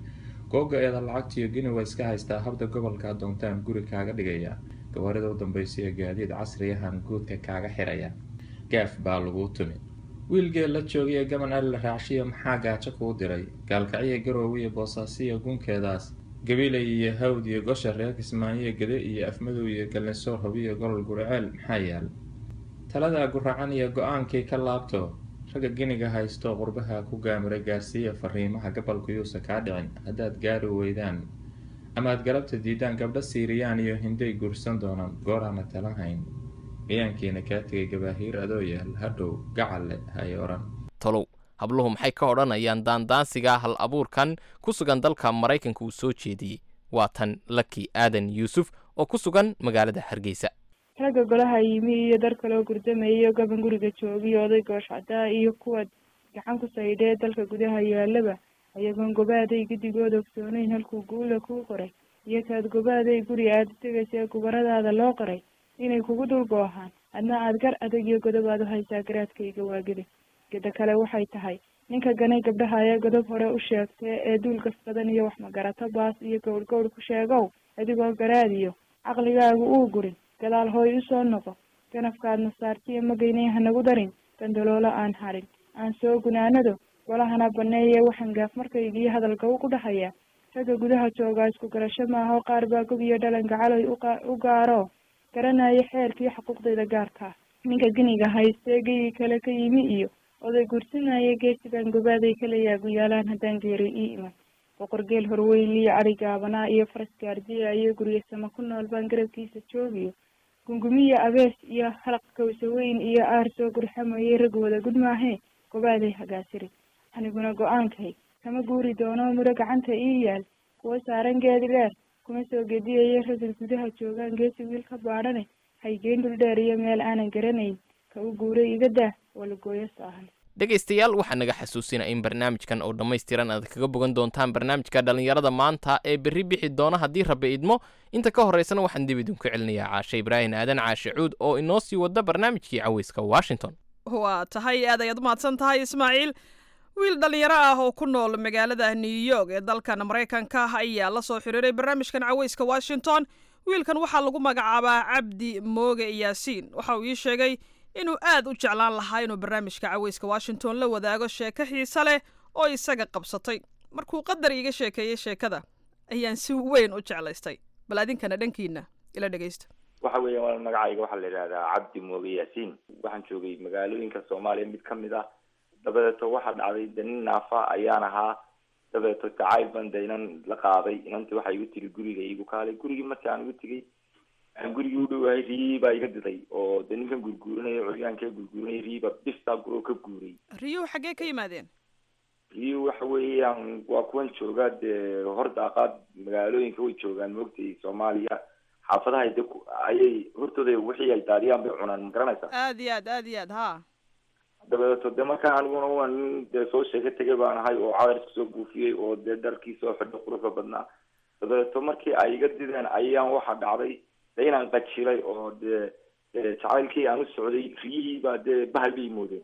googa eeda lacagtiyo gini waa iska haystaa habda gobolka doontaan guri kaaga dhigaya gawaarida u dambaysiyo gaadiid casriyahan guudka kaaga xiraya gaaf baa laguu tumi wiilgee la joogay ee gaban ari la raacshiya maxaa gaajo kuu diray gaalkacyo garoowiyo boosaasiyo gunkeedaas gabilay iyo hawd iyo gosha reer kismaayo gede iyo afmadow iyo gallinsoor hobiyo golol guriceel maxaa yaal taladaa guracan iyo go-aankii ka laabto ragga giniga haysto qurbaha ku gaamiray gaarsiiya fariimaha gabalku yuusa kaa dhicin haddaad gaari weydaan ama aad galabta diidaan gabdho siiriyaan iyo hinday guursan doonaan gooraana tala hayn gayaankiina kaa tegay gabaahiir adoo yaal hadhow gacalle hay odhan tolow habluhu maxay ka odhanayaan daandaansiga hal abuurkan ku sugan dalka maraykanka uu soo jeediyey waa tan laki aadan yuusuf oo ku sugan magaalada hargeysa ragga golaha yimi iyo dar kaloo gurdamayo gaban guriga joogiyo oday goosh caddaa iyo kuwa gacan ku saydhee dalka gudaha yaalaba ayagoon gobaaday guddigood ogsooneyn halkuu guula kuu qoray iyo kaad gobaaday guri aada tegaysa ee gubaradaada loo qoray inay kugu dul goohaan adna aad gar adag iyo godob aad u haysaa garaadkayga waagida geda kale waxay tahay ninka ganay gabdhaha ayaa godob hore u sheegtay ee duul gas badan iyo wax magarato baas iyo gowr gowr ku sheegow adigoo garaadiyo caqligaagu uu gurin gadaal hooy usoo noqo ganafkaadna saartiyo magaynay hanagu darin gandaloolo aan harin aan soo gunaanado golahana baneeye waxaan gaaf markaygiyo hadalka u ku dhahayaa ragga gudaha joogaa isku garasho maaho qaar baa gob iyo dhalanka caloy u gaaro garanaya xeerkii xuquuqdayda gaarkaa ninka giniga haystee geygi kale ka yimi iyo oday gursinaya geesigan gobaaday kala yaagu yaalaan haddaan geeray ii iman boqor geel horweyliyo adhi gaabanaa iyo faras gaardiya iyo guryasama ku nool baan garabkiisa joogiyo gungumiya abees iyo halaq kawsaweyn iyo aar soo gurxamayay rag wada gud maahee gobaaday hagaasiray aniguna go-aankay kama guuri doono mudho gacanta ii yaal kuwa saaran geedi dheer kuma soo gediyaya ragga gudaha joogaan geesi wiil ka baadhane haygeen dhul dheer iyo meel aanan garanayn ka u guuray iga daa walagooyo saahan dhegaystayaal waxaa naga xasuusinaya in barnaamijkan oo dhammaystiran aad kaga bogan doontaan barnaamijka dhallinyarada maanta ee berri bixi doona haddii rabbi idmo inta ka horraysana waxaan dib idinku celinayaa caashe ibraahin aadan caashe cuud oo inoo sii wada barnaamijkii caweyska washington waa tahay aad ayaad umahadsan tahay ismaaciil wiil dhallinyaro ah oo ku nool magaalada new york ee dalkan maraykanka ayaa la soo xiriiray barnaamijkan caweyska washington wiilkan waxaa lagu magacaabaa cabdi mooge yaasiin waxa uu ii sheegay inuu aad u jeclaan lahaa inuu barnaamijka caweyska washington la wadaago sheeko xiise leh oo isaga qabsatay markuu qadar iiga sheekeeyey sheekada ayaan si weyn u jeclaystay bal adinkana dhankiina ila dhegaysta waxa weeya waa magacayga waxaa la yidhahdaa cabdi mooge yaasiin waxaan joogay magaalooyinka soomaaliya mid kamid ah dabadeeto waxaa dhacday de nin naafa ayaan ahaa dabadeeto gacayl ban de inan la qaaday inanti waxay igu tiri guriga igu kaalay gurigii markii aan igu tegay aan gurigii u dhowahay rii baa iga diday oo de ninkan gurguurinaya curyaankee gurguurinaya riiba bistaa guroo ka guuray riyuhu xaggee ka yimaadeen riyu waxa weeyaan waa kuwan jooga dee hor daaqaad magaalooyinka way joogaan moogtay soomaaliya xaafadaha de ayay hortooda wixii ay daadiyaan bay cunaan ma garanaysaa aad iyo aad aad iyo aad ha dabadeeto de markaa aniguna waa nin dee soo sheeka tegay baan ahay oo cadar isku soo buufiyey oo dee dharkii soo xidho quruxda badnaa dabadeeto markii ay iga dideen ayaan waxa dhacday de inaan qajilay oo dee jacaylkii aan u socday riyihii baa dee bahal bay moodeen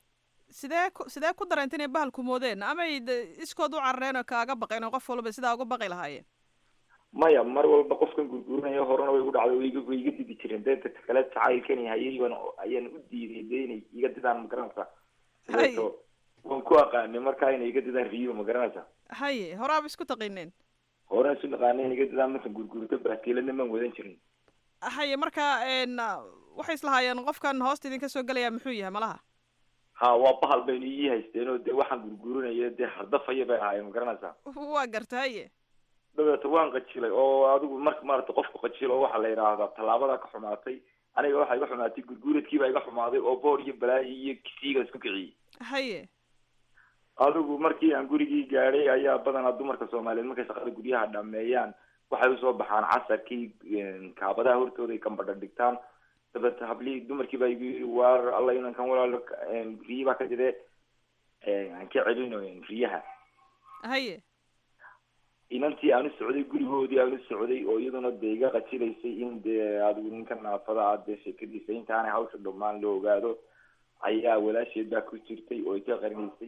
sidee ku sidee ku dareenta inay bahalku moodeen amay iskood u carareen oo kaaga baqeen oo qof walba sidaa uga baqi lahaayeen maya mar walba qofkan gurguurinaya horena way igu dhacday way iga way iga didi jireen dee dadka kale jacaylkani hayay baan ayaan u diiday dee inay iga didaan ma garanaysaa dabeeto waan ku aqaanay markaa inay iga didaan riyo ma garanaysaa haye horaaba isku taqiineen horena isu naqaanay inay iga didaan markan gurguurto baaskiiladna maan wadan jirin haye marka waxay islahaayeen qofkan hoosta idinka soo gelaya muxuu yahay malaha ha waa bahal baynu ii haysteen oo dee waxaan gurguurinaya dee hardafaya bay ahaayeen ma garanaysaa waa garta haye dabeeto waan qajilay oo adigu marka maarata qofku qajilo waxaa la yidhaahdaa tallaabada ka xumaatay aniga waxaa iga xumaatay gurguuradkii baa iga xumaaday oo boor iyo balaayi iyo kisiiga isku kiciyey haye adigu markii aan gurigii gaadhay ayaa badanaa dumarka soomaaliyeed markay shaqada guryaha dhameeyaan waxay usoo baxaan casarkii kaabadaha hortooda ay kambadha dhigtaan dabeet hablihii dumarkii baa igu yiri waar alla inankan walaalo riyi baa ka jire aan ka celino riyaha haye inantii aan u socday gurigoodii aan u socday oo iyaduna dee iga qajilaysay in dee adigu ninka naafada ah dee sheekadiisa intaanay hawsha dhammaan la ogaado ayaa walaasheed baa ku jirtay oo iga qarinaysay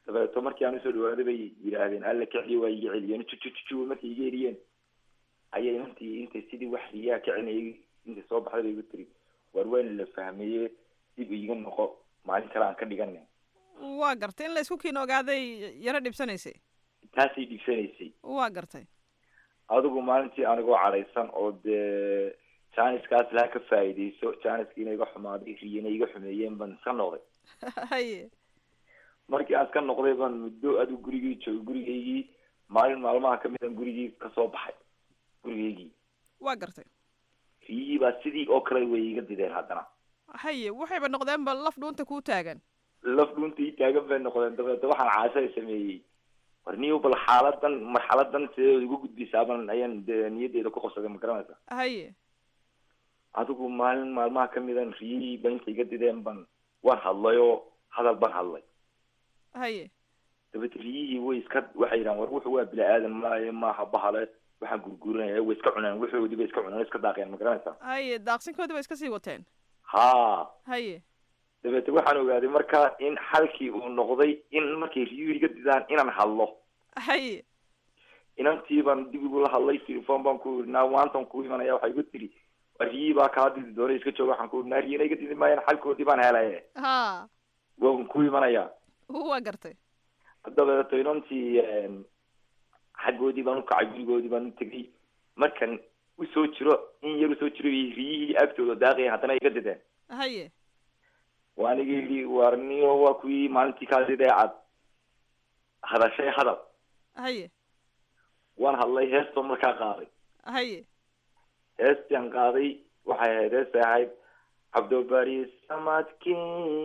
dabeeto markii aan usoo dhawaaday bay yidhaahdeen alla kiciyo waa iga celiyeen jujujuju markay iga eriyeen ayay intii intay sidii wax riyaha kicinayay intay soo baxday bay igu tiri war waan la fahmeeye dib iiga noqo maalin kale aan ka dhiganin waa gartay in la isku kiin ogaaday yaro dhibsanaysay taasay dhigsanaysay waa gartay adigu maalintii anigoo cadhaysan oo dee janiskaas laha ka faa'iidayso janiskiina iga xumaaday riyana iga xumeeyeen baan iska noqday haye markii aan iska noqday baan muddo adigu gurigii joogay gurigaygii maalin maalmaha kamid aan gurigii kasoo baxay gurigaygii waa gartay riyihii baa sidii oo kale way iga dideen haddana haye waxayba noqdeenba laf dhuunta kuu taagan laf dhuunta ii taagan bay noqdeen dabeeta waxaan caashay sameeyey war niyo bal xaaladan marxaladan sidee igu gudbisaaban ayaan dee niyaddeeda ku qabsaday ma garanaysa haye adigu maalin maalmaha kamidan riyihii ba inta iga dideen ban waan hadlay oo hadal baan hadlay haye dabeet riyihii way iska waxay yidhahan war wuxu waa bini aadan maaye maaha bahale waxaan gurgurinaya way iska cuneen wuxoodii bay iska cuneen iska daaqeen ma garanaysa haye daaqsinkoodii ba iska sii wateen ha haye dabeete waxaan ogaaday marka in xalkii uu noqday in markay riyuhu iga didaan inaan hadlo haye inantii baan dib igula hadlay telefon baan ku iri naa maantan ku imanaya waxay igu tiri waa riyihii baa kaa didi doonay iska jooga waxaan ku iri naa riyana iga didi maayaan xalkoodii baan helaye ha waan ku imanaya waa gartay dabeeto inantii xaggoodii baan ukacay gurigoodii baan u tegay markan usoo jiro in yar usoo jiro riyihii agtooda daaqaya haddana iga dideen haye waa aniga yidhi war niyo waa kuwii maalintii kaa didee cad hadashay hadal haye waan hadlay heestoo markaa qaaday haye heestian qaaday waxay ahayd heestay ahayd cabdobari samadkii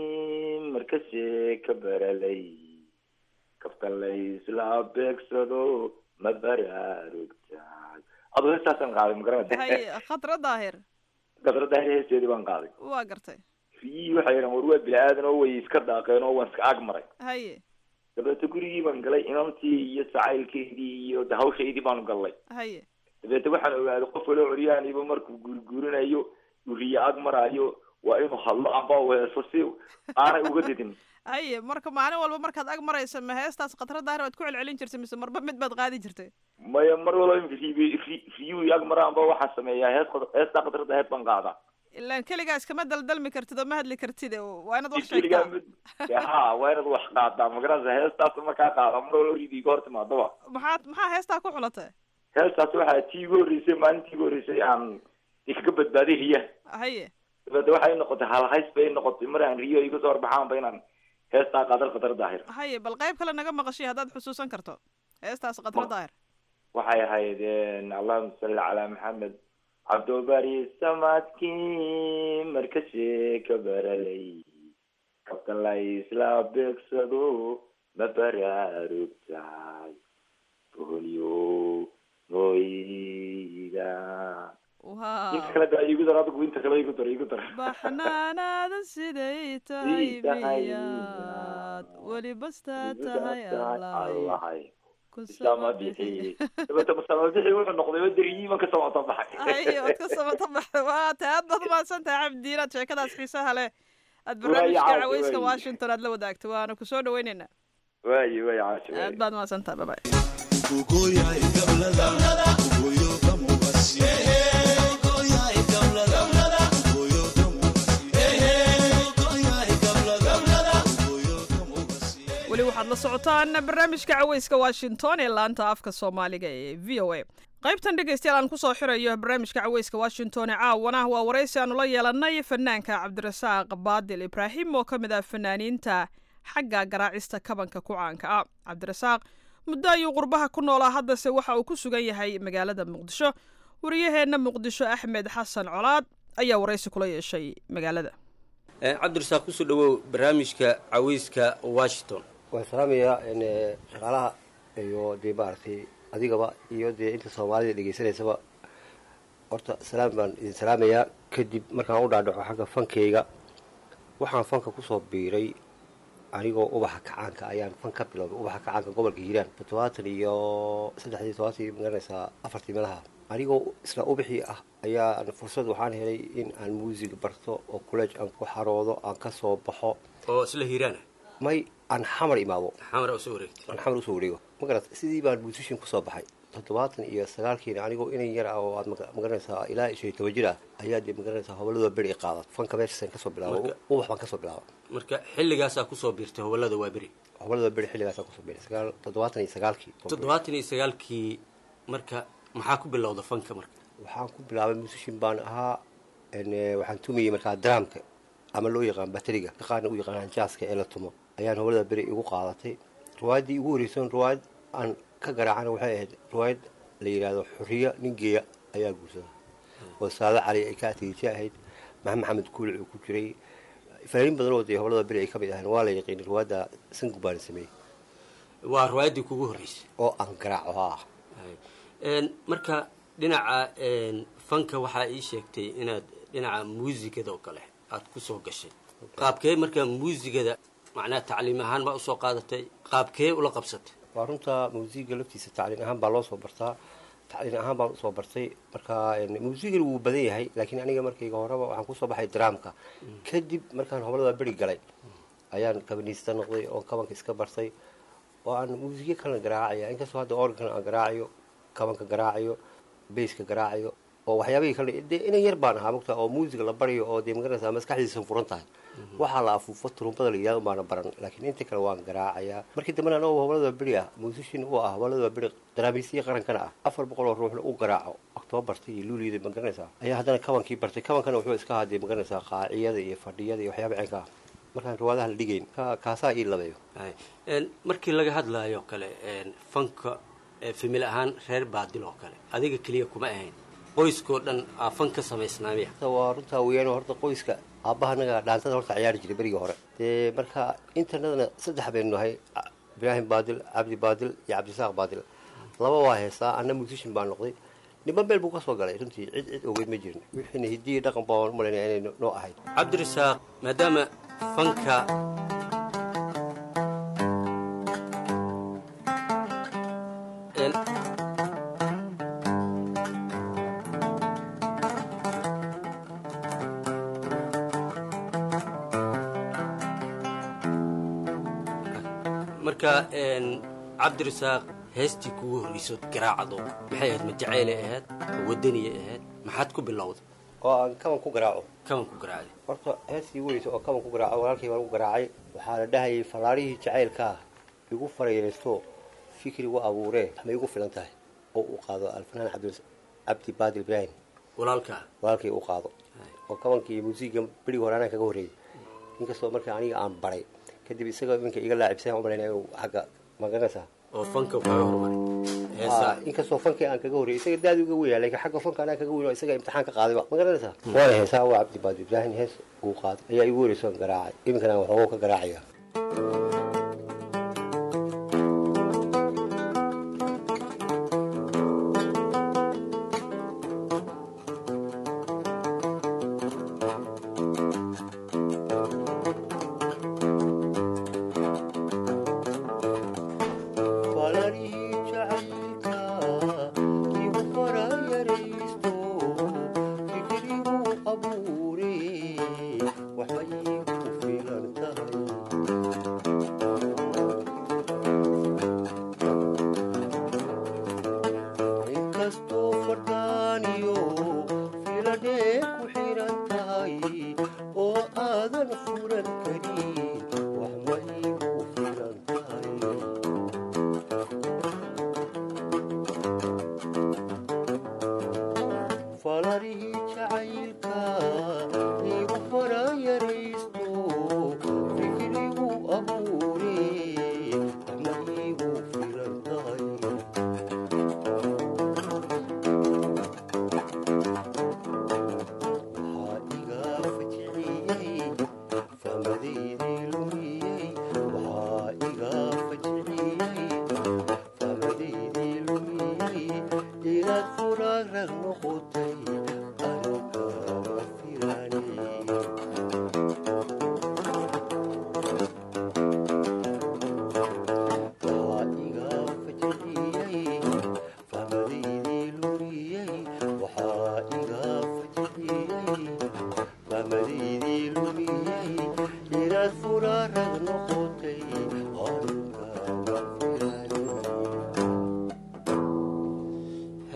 markasee ka baralay kaftan la isla beegsado ma baraarugtaay adoo heestaasaan qaaday ma garanaysa haye khadra daahir gadra daahir heesteedii baan qaaday waa gartay riyihii waxay yidhahan war waa bini aadan oo way iska daaqeen oo waan iska ag maray haye dabeete gurigii baan galay inantii iyo sacaylkeydii iyo de hawshaydii baanu gallay haye dabeete waxaan ogaaday qof kaloo curyaaniba markuu guurguurinayo uu riyo ag maraayo waa inuu hadlo amba u heeso si aanay uga didin haye marka maalin walba markaad ag maraysa ma heestaas khadra daahir waad ku celcelin jirtay mise marba mid baad qaadi jirtay maya mar walba in riy ri- riyuhu ag maraanba waxaan sameeyaa hees heestaa qadrada hees baan qaadaa ilaan keligaa iskama daldalmi kartid oo ma hadli kartid waa inaad wax keligaa sheegtaa mid ha waa inaad wax qaadaa magaranaysa heestaas markaa qaada mar walba ridi iga hor timaadaba maxaad maxaa heestaa ku xulatay heestaas waxaa tii igu horreysay maalintii igu horreysay aan ikaga badbaaday riyaha haye dabeete waxay noqotay halhays bay noqotay mar aan riyo iga soo horbaxaanba inaan heestaa qadar qadar daahir haye bal qayb kale naga maqashiy haddaad xusuusan karto heestaas khadra daahir waxay ahayd allahuma salli calaa maxamed cabdobari samadkii markasee ka baralay kabtan la isla beegsado ma baraarugtaay boholyo nooyda inta kale da igu dar adigu inta kale igu dar igu dar baxnaanaada siday tahay miyaad weli bastaa tahay allahay allahay sama bixi dabeete sama bixi wuxuu noqday oo deriyiiban ka samata baxay haye ood ka samata baxday waa tahay aad baad umahadsan tahay cabdiin aad sheekadaas xiisaha leh aad barnaamijka Waayo, caweyska waayo. washington aad la wadaagto waana kusoo dhaweyneynaa waayi waayi caasho aad baad umahadsan tahay babay weli waxaad la socotaan barnaamijka caweyska washington ee laanta afka soomaaliga ee v o a qaybtan dhegaystayaal aan kusoo xirayo barnaamijka caweyska washington ee caawana waa waraysi aanu la yeelanay fanaanka cabdirasaaq baadil ibraahim oo ka mid ah fanaaniinta xagga garaacista kabanka ku caanka ah cabdirasaaq muddo ayuu qurbaha ku noolaa haddase waxa uu ku sugan yahay magaalada muqdisho wariyaheenna muqdisho axmed xasan colaad ayaa waraysi kula yeeshay magaalada cabdirasaaq kusoo dhawow barnaamijka caweyska washington waan salaamayaa n shaqaalaha iyo dee maaragtay adigaba iyo dee inta soomaalida dhegaysanaysaba horta salaam baan idin salaamayaa kadib markaan u dhaadhaco xagga fankeyga waxaan fanka kusoo biiray anigoo ubaxa kacaanka ayaan fan ka bilowday ubaxa kacaanka gobolka hiiraan toddobaatan iyo saddexdii toddobaatan magaranaysaa afartii meelaha anigoo isla ubaxii ah ayaan fursad waxaan helay in aan muusig barto oo college aan ku xaroodo aan ka soo baxo oo isla hiiraana may aan xamar imaado xamar usoo wareegtay aan xamar usoo wareego ma garat sidii baan musishin kusoo baxay toddobaatan iyo sagaalkiina anigoo inan yar ah oo aad maga- magaranaysaa ilaa iyo shan iyo toban jir ah ayaa dee magaranaysaa hobalada beri i qaadat fanka meeshasaan kasoo bilaabo Marka- ubax baan kasoo bilaaba marka xilligaasaa kusoo biirtay howlada waa beri hobalada beri xilligaasaan kusoo biiray sagaal toddobaatan iyo sagaalkii toddobaatan iyo sagaalkii marka maxaa ku bilowda fanka marka waxaan ku bilaabay musishin baan ahaa en, eh, waxaan tumayey markaa dramka ama loo yaqaan bateriga qaarna u yaqaanaan jaaska ee la tumo ayaan hobalada beri igu qaadatay riwaayaddii igu horeysan riwaayad aan ka garaacana waxay ahayd riwaayad la yidhaahdo xuriya nin geeya ayaa guursada oo saado cali ay ka atiijo ahayd maxamed maxamed kuulic uu ku jiray fanaaniin badan oo dee hobalada beri ay ka mid ahayn waa la yaqiinay riwaayadda sangu baan sameeyey waa riwaayaddii kugu horreysay oo aan garaaco haa Een, marka dhinaca een, fanka waxaa ii sheegtay inaad dhinaca muusigada oo kale aad kusoo gashay qaabkee marka muusigada macnaha tacliim ahaan baa usoo qaadatay qaabkee ula qabsatay waa runta muusiga laftiisa tacliin ahaan baa loo soo bartaa tacliin ahaan baan usoo bartay marka muusigana wuu badan yahay laakiin aniga markayga horeba waxaan kusoo baxay dramka kadib markaan hobalada beri galay ayaan kabaniista noqday oo kabanka iska bartay oo aan muusigyo kalena garaacaya inkastoo hadda organkana aan garaacayo kabanka garaacayo bayska garaacayo oo waxyaabihii kale dee inan yar baan ahaa mogta oo muusiga la barayo oo dee magaranaysaa maskaxdiisa furan tahay waxaa la afuufo turumbada la yidhahdo baana baran laakiin inta kale waan garaacayaa markii dambena anagoo hobalada beri ah muusishin u ah hobalada beri daraamiisiya qarankana ah afar boqol oo ruuxna u garaaco oktoobarta iyo luuliyada magaranaysaa ayaa haddana kabankii bartay kabankana wuxuu iska hadee magaranaysaa qaaciyada iyo fadhiyada iyo waxyaaba cinka ah markaan riwaadaha la dhigayn ka- kaasaa ii labeeyo Een, markii laga hadlayo kale een, fanka ee famil ahaan reer baadil oo kale adiga keliya kuma ahayn qoyskoo dhan aa fan ka samaysnaamiya Horta waa runtaa weeyaan horta qoyska aabbahanaga dhaantada horta ciyaari jiray berigii hore dee marka intanadana saddex baynu nahay Ca- ibraahim baadil cabdi baadil iyo cabdisaaq baadil laba waa heesaa anna musishin baa noqday niman meel buu ka soo galay runtii cid cid ogeyd ma jirin wixiina hidiyi dhaqan baan u malaynaya inay noo ahayd cabdirasaaq maadaama fanka Een, marka een, cabdirasaaq heestii kugu horreyso garaacado maxay ahayd ma jaceylay ahayd ma wadaniyay ahayd maxaad ku bilowday oo aan kaban ku garaaco kaban ku garaacday horta heestii weysa oo kaban ku garaaco walaalkay baan ku garaacay waxaa la dhahayay fallaarihii jacaylkaa igu farayeysto fikri igu abuuree ma igu filan tahay oo uu qaado alfanaan cabdi cabdi baadil ibraahim walaalkaa walaalkay uu qaado oo kabankii muusiga berigi hore anaa kaga horreeyey inkastoo marka aniga aan baray kadib isaga iminka iga laacibsay u malaynaya inuu xagga magaranaysaa oo fanka kaga horumaray Ah, heesaa inkastoo fankii aan kaga horreeyey isaga daadi uga weyaa laakiin xagga fanka anaa kaga weyn oo isaga imtixaan ka qaadayba ma garanaysaa waana heesaa waa cabdi baadi ibraahim hees uu qaaday ayaa igu horreysay oon garaacay iminkana waxoogo ka garaacaya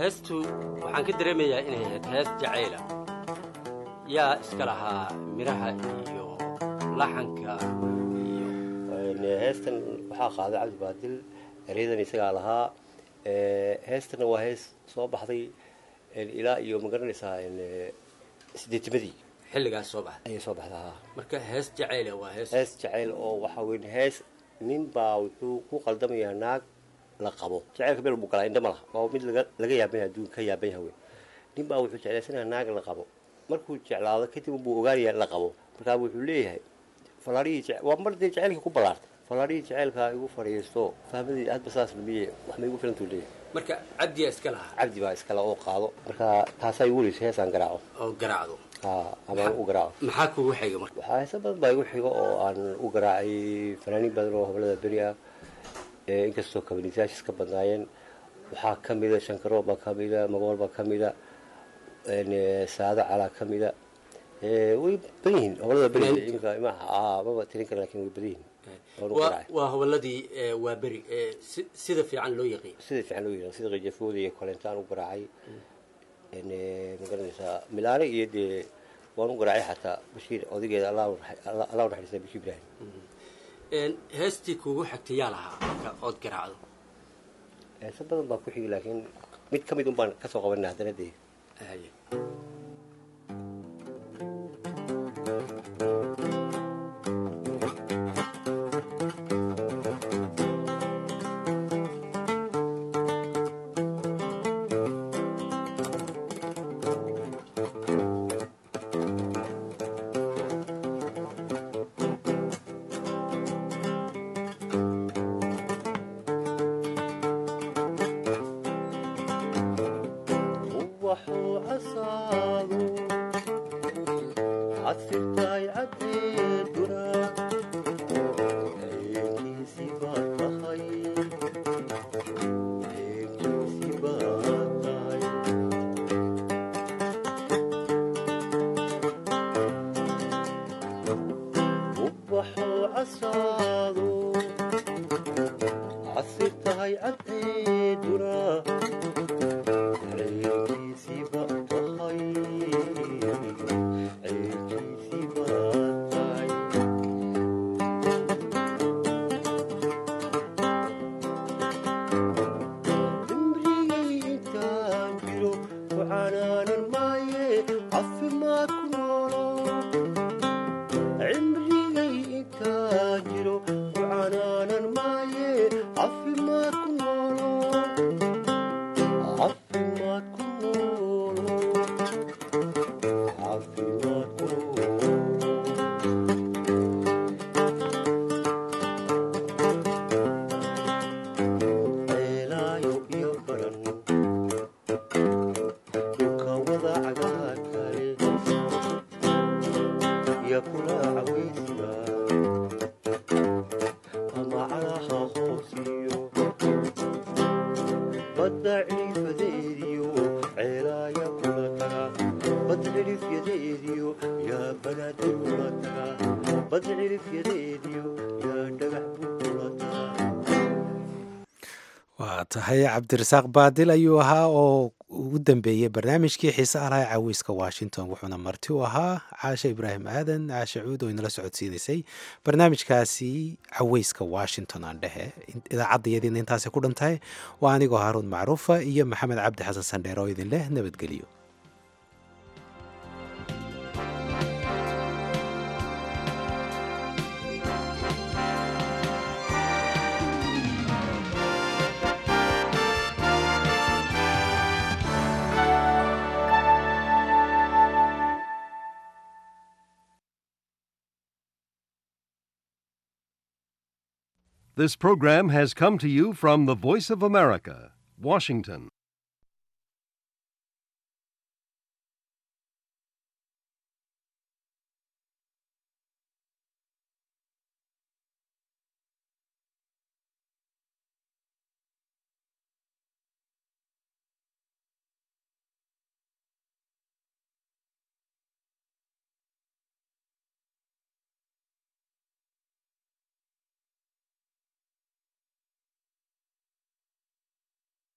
heestu waxaan ka dareemayaa inay ahayd hees jacayla yaa iska lahaa miraha iyo laxanka heestan waxaa qaaday cabdi baadil eryadan isagaa lahaa heestanna waa hees soo baxday ilaa iyo ma garanaysaa sideetimadii xilligaas soo baxday ayay soo baxday haa marka hees jacayla waa hees hees jacayl oo waxaa weyn hees nin baa wuxuu ku qaldamayaa naag la qabo jacaylka meel buu galaa indhama laha waa mid laga laga yaaban yahay adduun ka yaaban yahay wey nin baa wuxuu jeclaysanayaa naag la qabo markuu jeclaado kadib buu ogaanayaa la qabo markaa wuxuu leeyahay falaadhihii waa mar dee jacaylkii ku ballaartay falaadhihii jacaylka igu fadhiisto fahmadii hadba saas lumiye wax ma igu filantuu leeyahay marka cabdiyaa iska lahaa cabdi baa iskale oo qaado marka taasaa igu weliso heesaan garaaco oo garaacdo amaan u garaaco maxaa kugu xiga marka waxaa heesa badan baa igu xigo oo aan u garaacay fanaaniin badan oo hoblada beri ah inkastoo kabanisaashis ka badnaayeen waxaa ka mida shankarool baa ka mida magool baa ka mida saado calaa ka mida way badan yihiin hoblada beri imika maba tirin kara lakin way badan yihiin waa hoboladii waa beri sida fiican loo yaqiin sida fiican loo yaqaan sida qijafooda iyo kolentaan u garaacay ma garanaysaa milaane iyo dee waan u garaacay xataa bashiir odageeda allah u naxariista bashiir ibraahim heestii kuugu xigtay yaa lahaa marka ood garaacdo heese badan baa ku xigi laakiin mid ka mid un baan kasoo qabanina haddana dee waa tahay cabdirasaaq baadil ayuu ahaa oo ugu dambeeyey barnaamijkii xiise alaha caweyska washington wuxuuna marti u ahaa caashe ibraahim aadan caashe cuud oo inala socodsiinaysay barnaamijkaasi caweyska washington aan dhehe idaacadayadiina intaasay ku dhantahay waa anigoo haaruun macruufa iyo maxamed cabdi xasan sandheer oo idin leh nabadgelyo This program has come to you from the Voice of America, Washington.